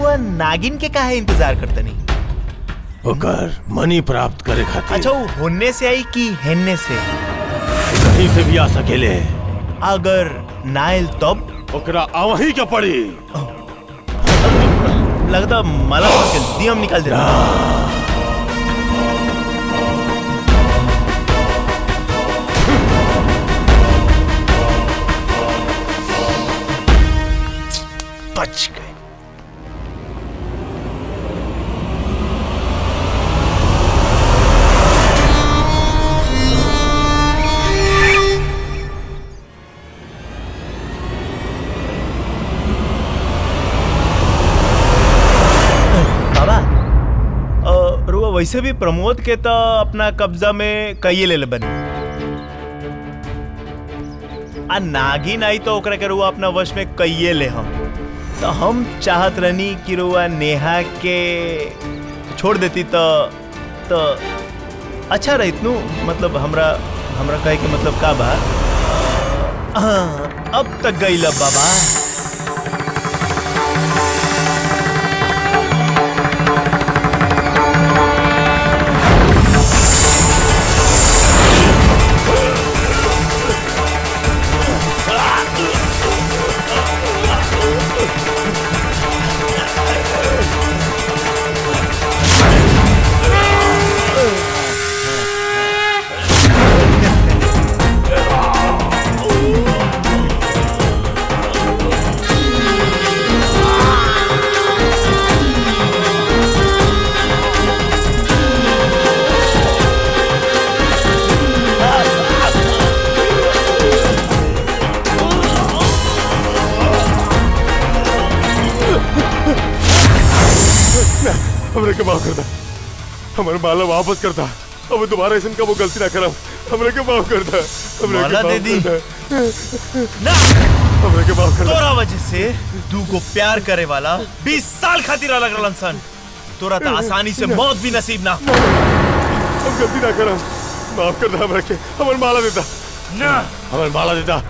रुआ नागिन के काहे इंतजार करतनी ओकर मनी प्राप्त करे खातिर अच्छा वो होने से आई कि हेनने से कहीं से भी आ सकेले अगर नाइल तब ओकरा आवही के पड़ी लगता मला के दियम निकाल दे बच गए बाबा अ, रुआ वैसे भी प्रमोद के तो अपना कब्जा में कई ले ले बनी आ नागिन आई तो ओकरा के रुआ अपना वश में कइये ले हम तो हम चाहत रहनी कि रुआ नेहा के छोड़ देती तो तो अच्छा रहित नु मतलब हमरा हमरा कहे के मतलब का बा हाँ, अब तक गई बाबा हमरे के माफ करता हमारे माला वापस करता अब दोबारा ऐसा का वो गलती ना करम हमरे के माफ करता हमरे के माला माफ दे दी। करता। ना हमरे के माफ करता तोरा वजह से तू को प्यार करे वाला 20 साल खातिर अलग रहलन सन तोरा तो आसानी से मौत भी नसीब ना हम गलती ना करम माफ करता हमरे के हमारे माला देता ना हमारे माला देता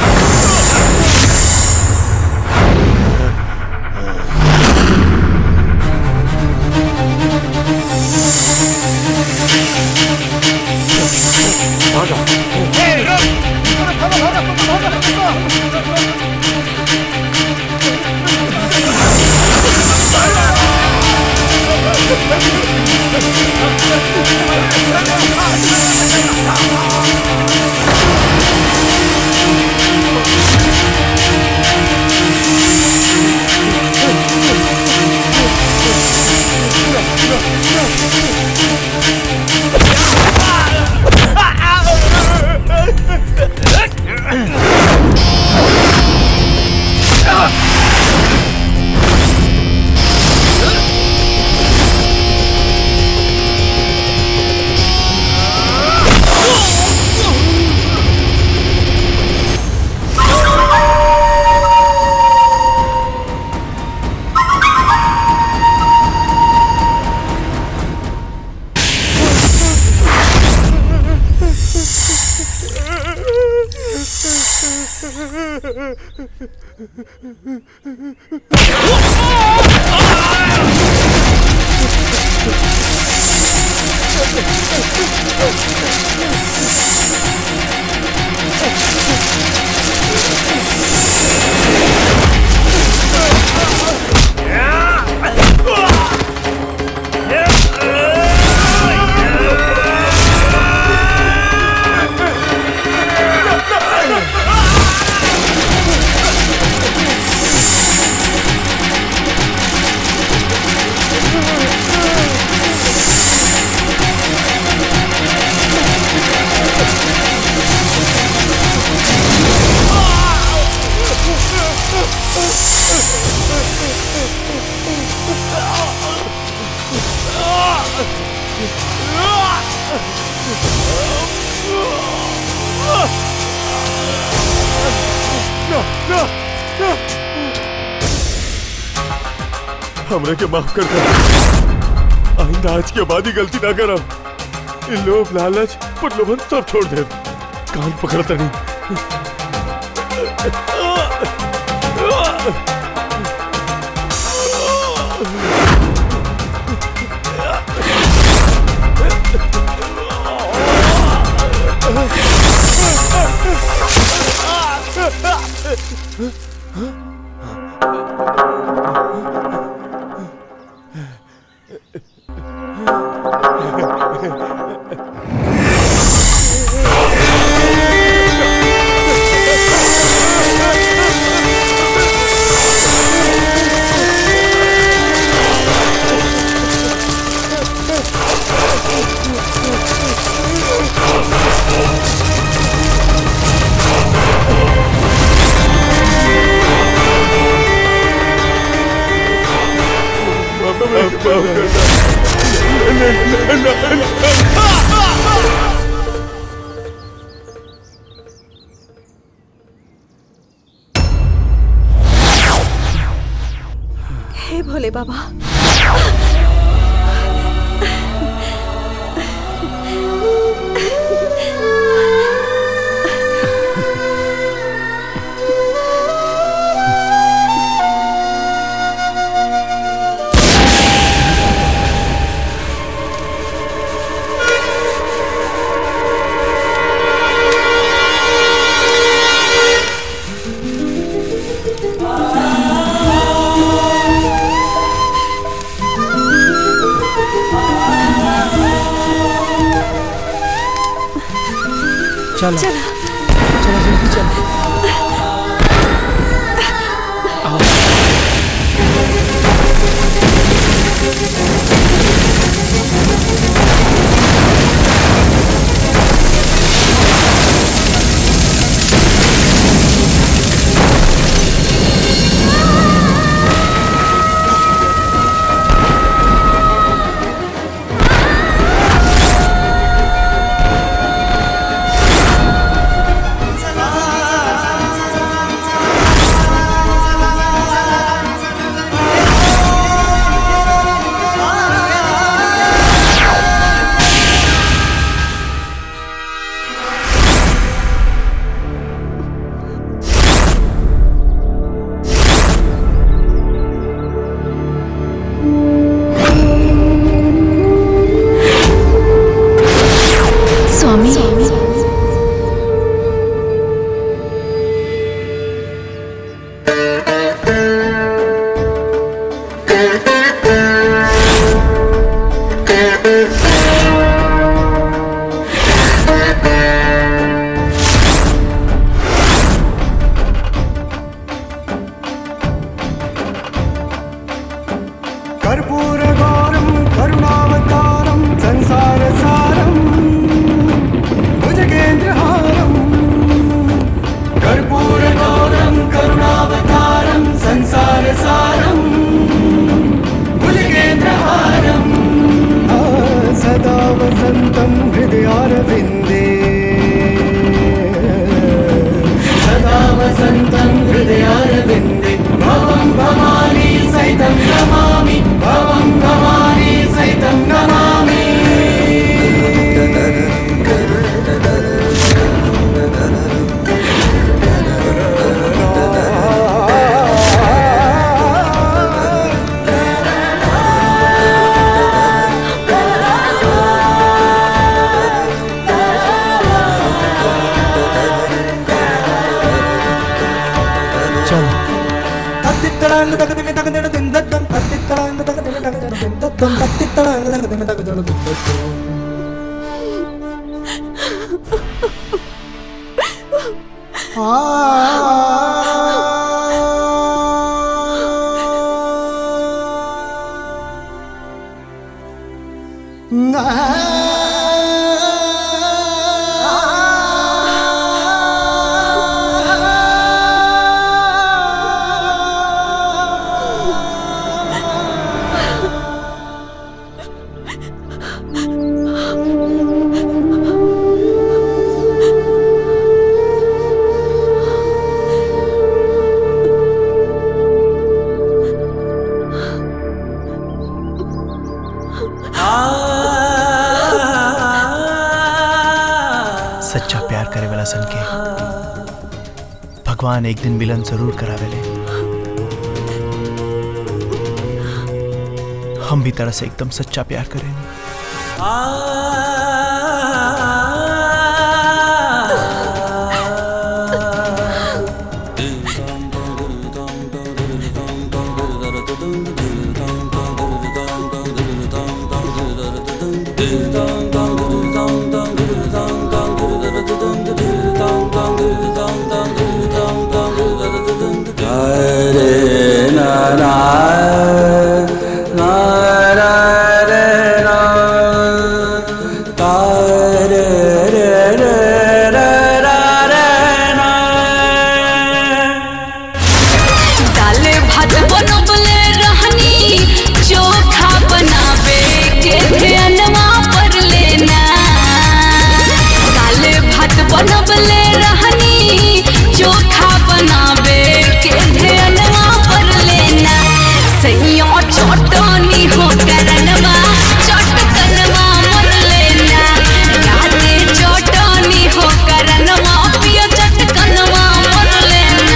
हमरे के माफ कर कर आइंदा आज के बाद ही गलती ना करम इन लोभ लालच प्रलोभन सब छोड़ दे कान पकड़ता नहीं हे भोले बाबा चलो चला चलो जल्दी चलो स्वामी कर्पूरगौरं करुणावतारं संसारसारं भुजगेन्द्रहारं कर्पूरगौरं करुणावतारं संसारसारं भुजगेन्द्रहारं आ, सदा वसन्तं हृदयारविन्दे सदा वसन्तं हृदयारविन्दे भवं भवानी सहितं नमामि भवं भवानी सहितं नमामि चलो തത്തിത്തടാങ് തകതിമി തകതിട തിന്തത്തം തത്തിത്തടാങ് തകതിമി തകതിട തിന്തത്തം തത്തിത്തടാങ് തകതിമി തകതിട തിന്തത്തം सच्चा प्यार करे वाला सन के भगवान एक दिन मिलन जरूर करावेले हम भी तरह से एकदम सच्चा प्यार करें दाल भात बनबले रहनी चोखा बनावे के ध्यानवा पर लेना दाल भात बनबले रहनी चोखा बनावे के ध्यानवा पर लेना सैया चटनी हो करनवा चटकनवा मर लेना राते चटनी हो करनवा पिया चटकनवा मर लेना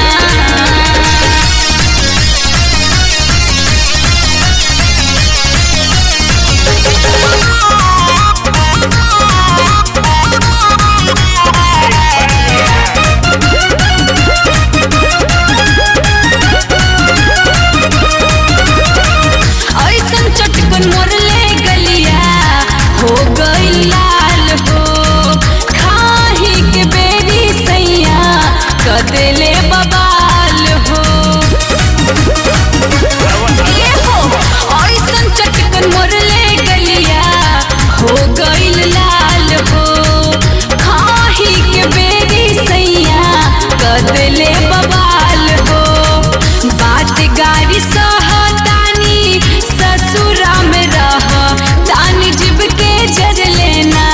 ऐसन चटकन मोरले गलिया हो गई लाल हो खाही के बेरी सैया कदेले बबाल हो ये हो ऐसन चटकन मोरले गलिया हो गई लाल हो खाही के बेरी सैया कदेले बबाल हो बात गाड़ी सहतानी ससुरा में रह तानी जीव के जर लेना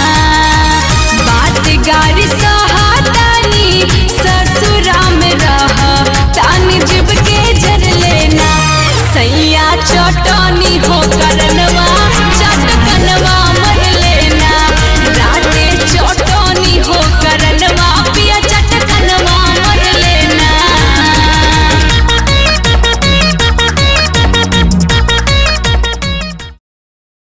बात गाड़ी सहतानी ससुरा में रह तानी जीव के जर लेना सैया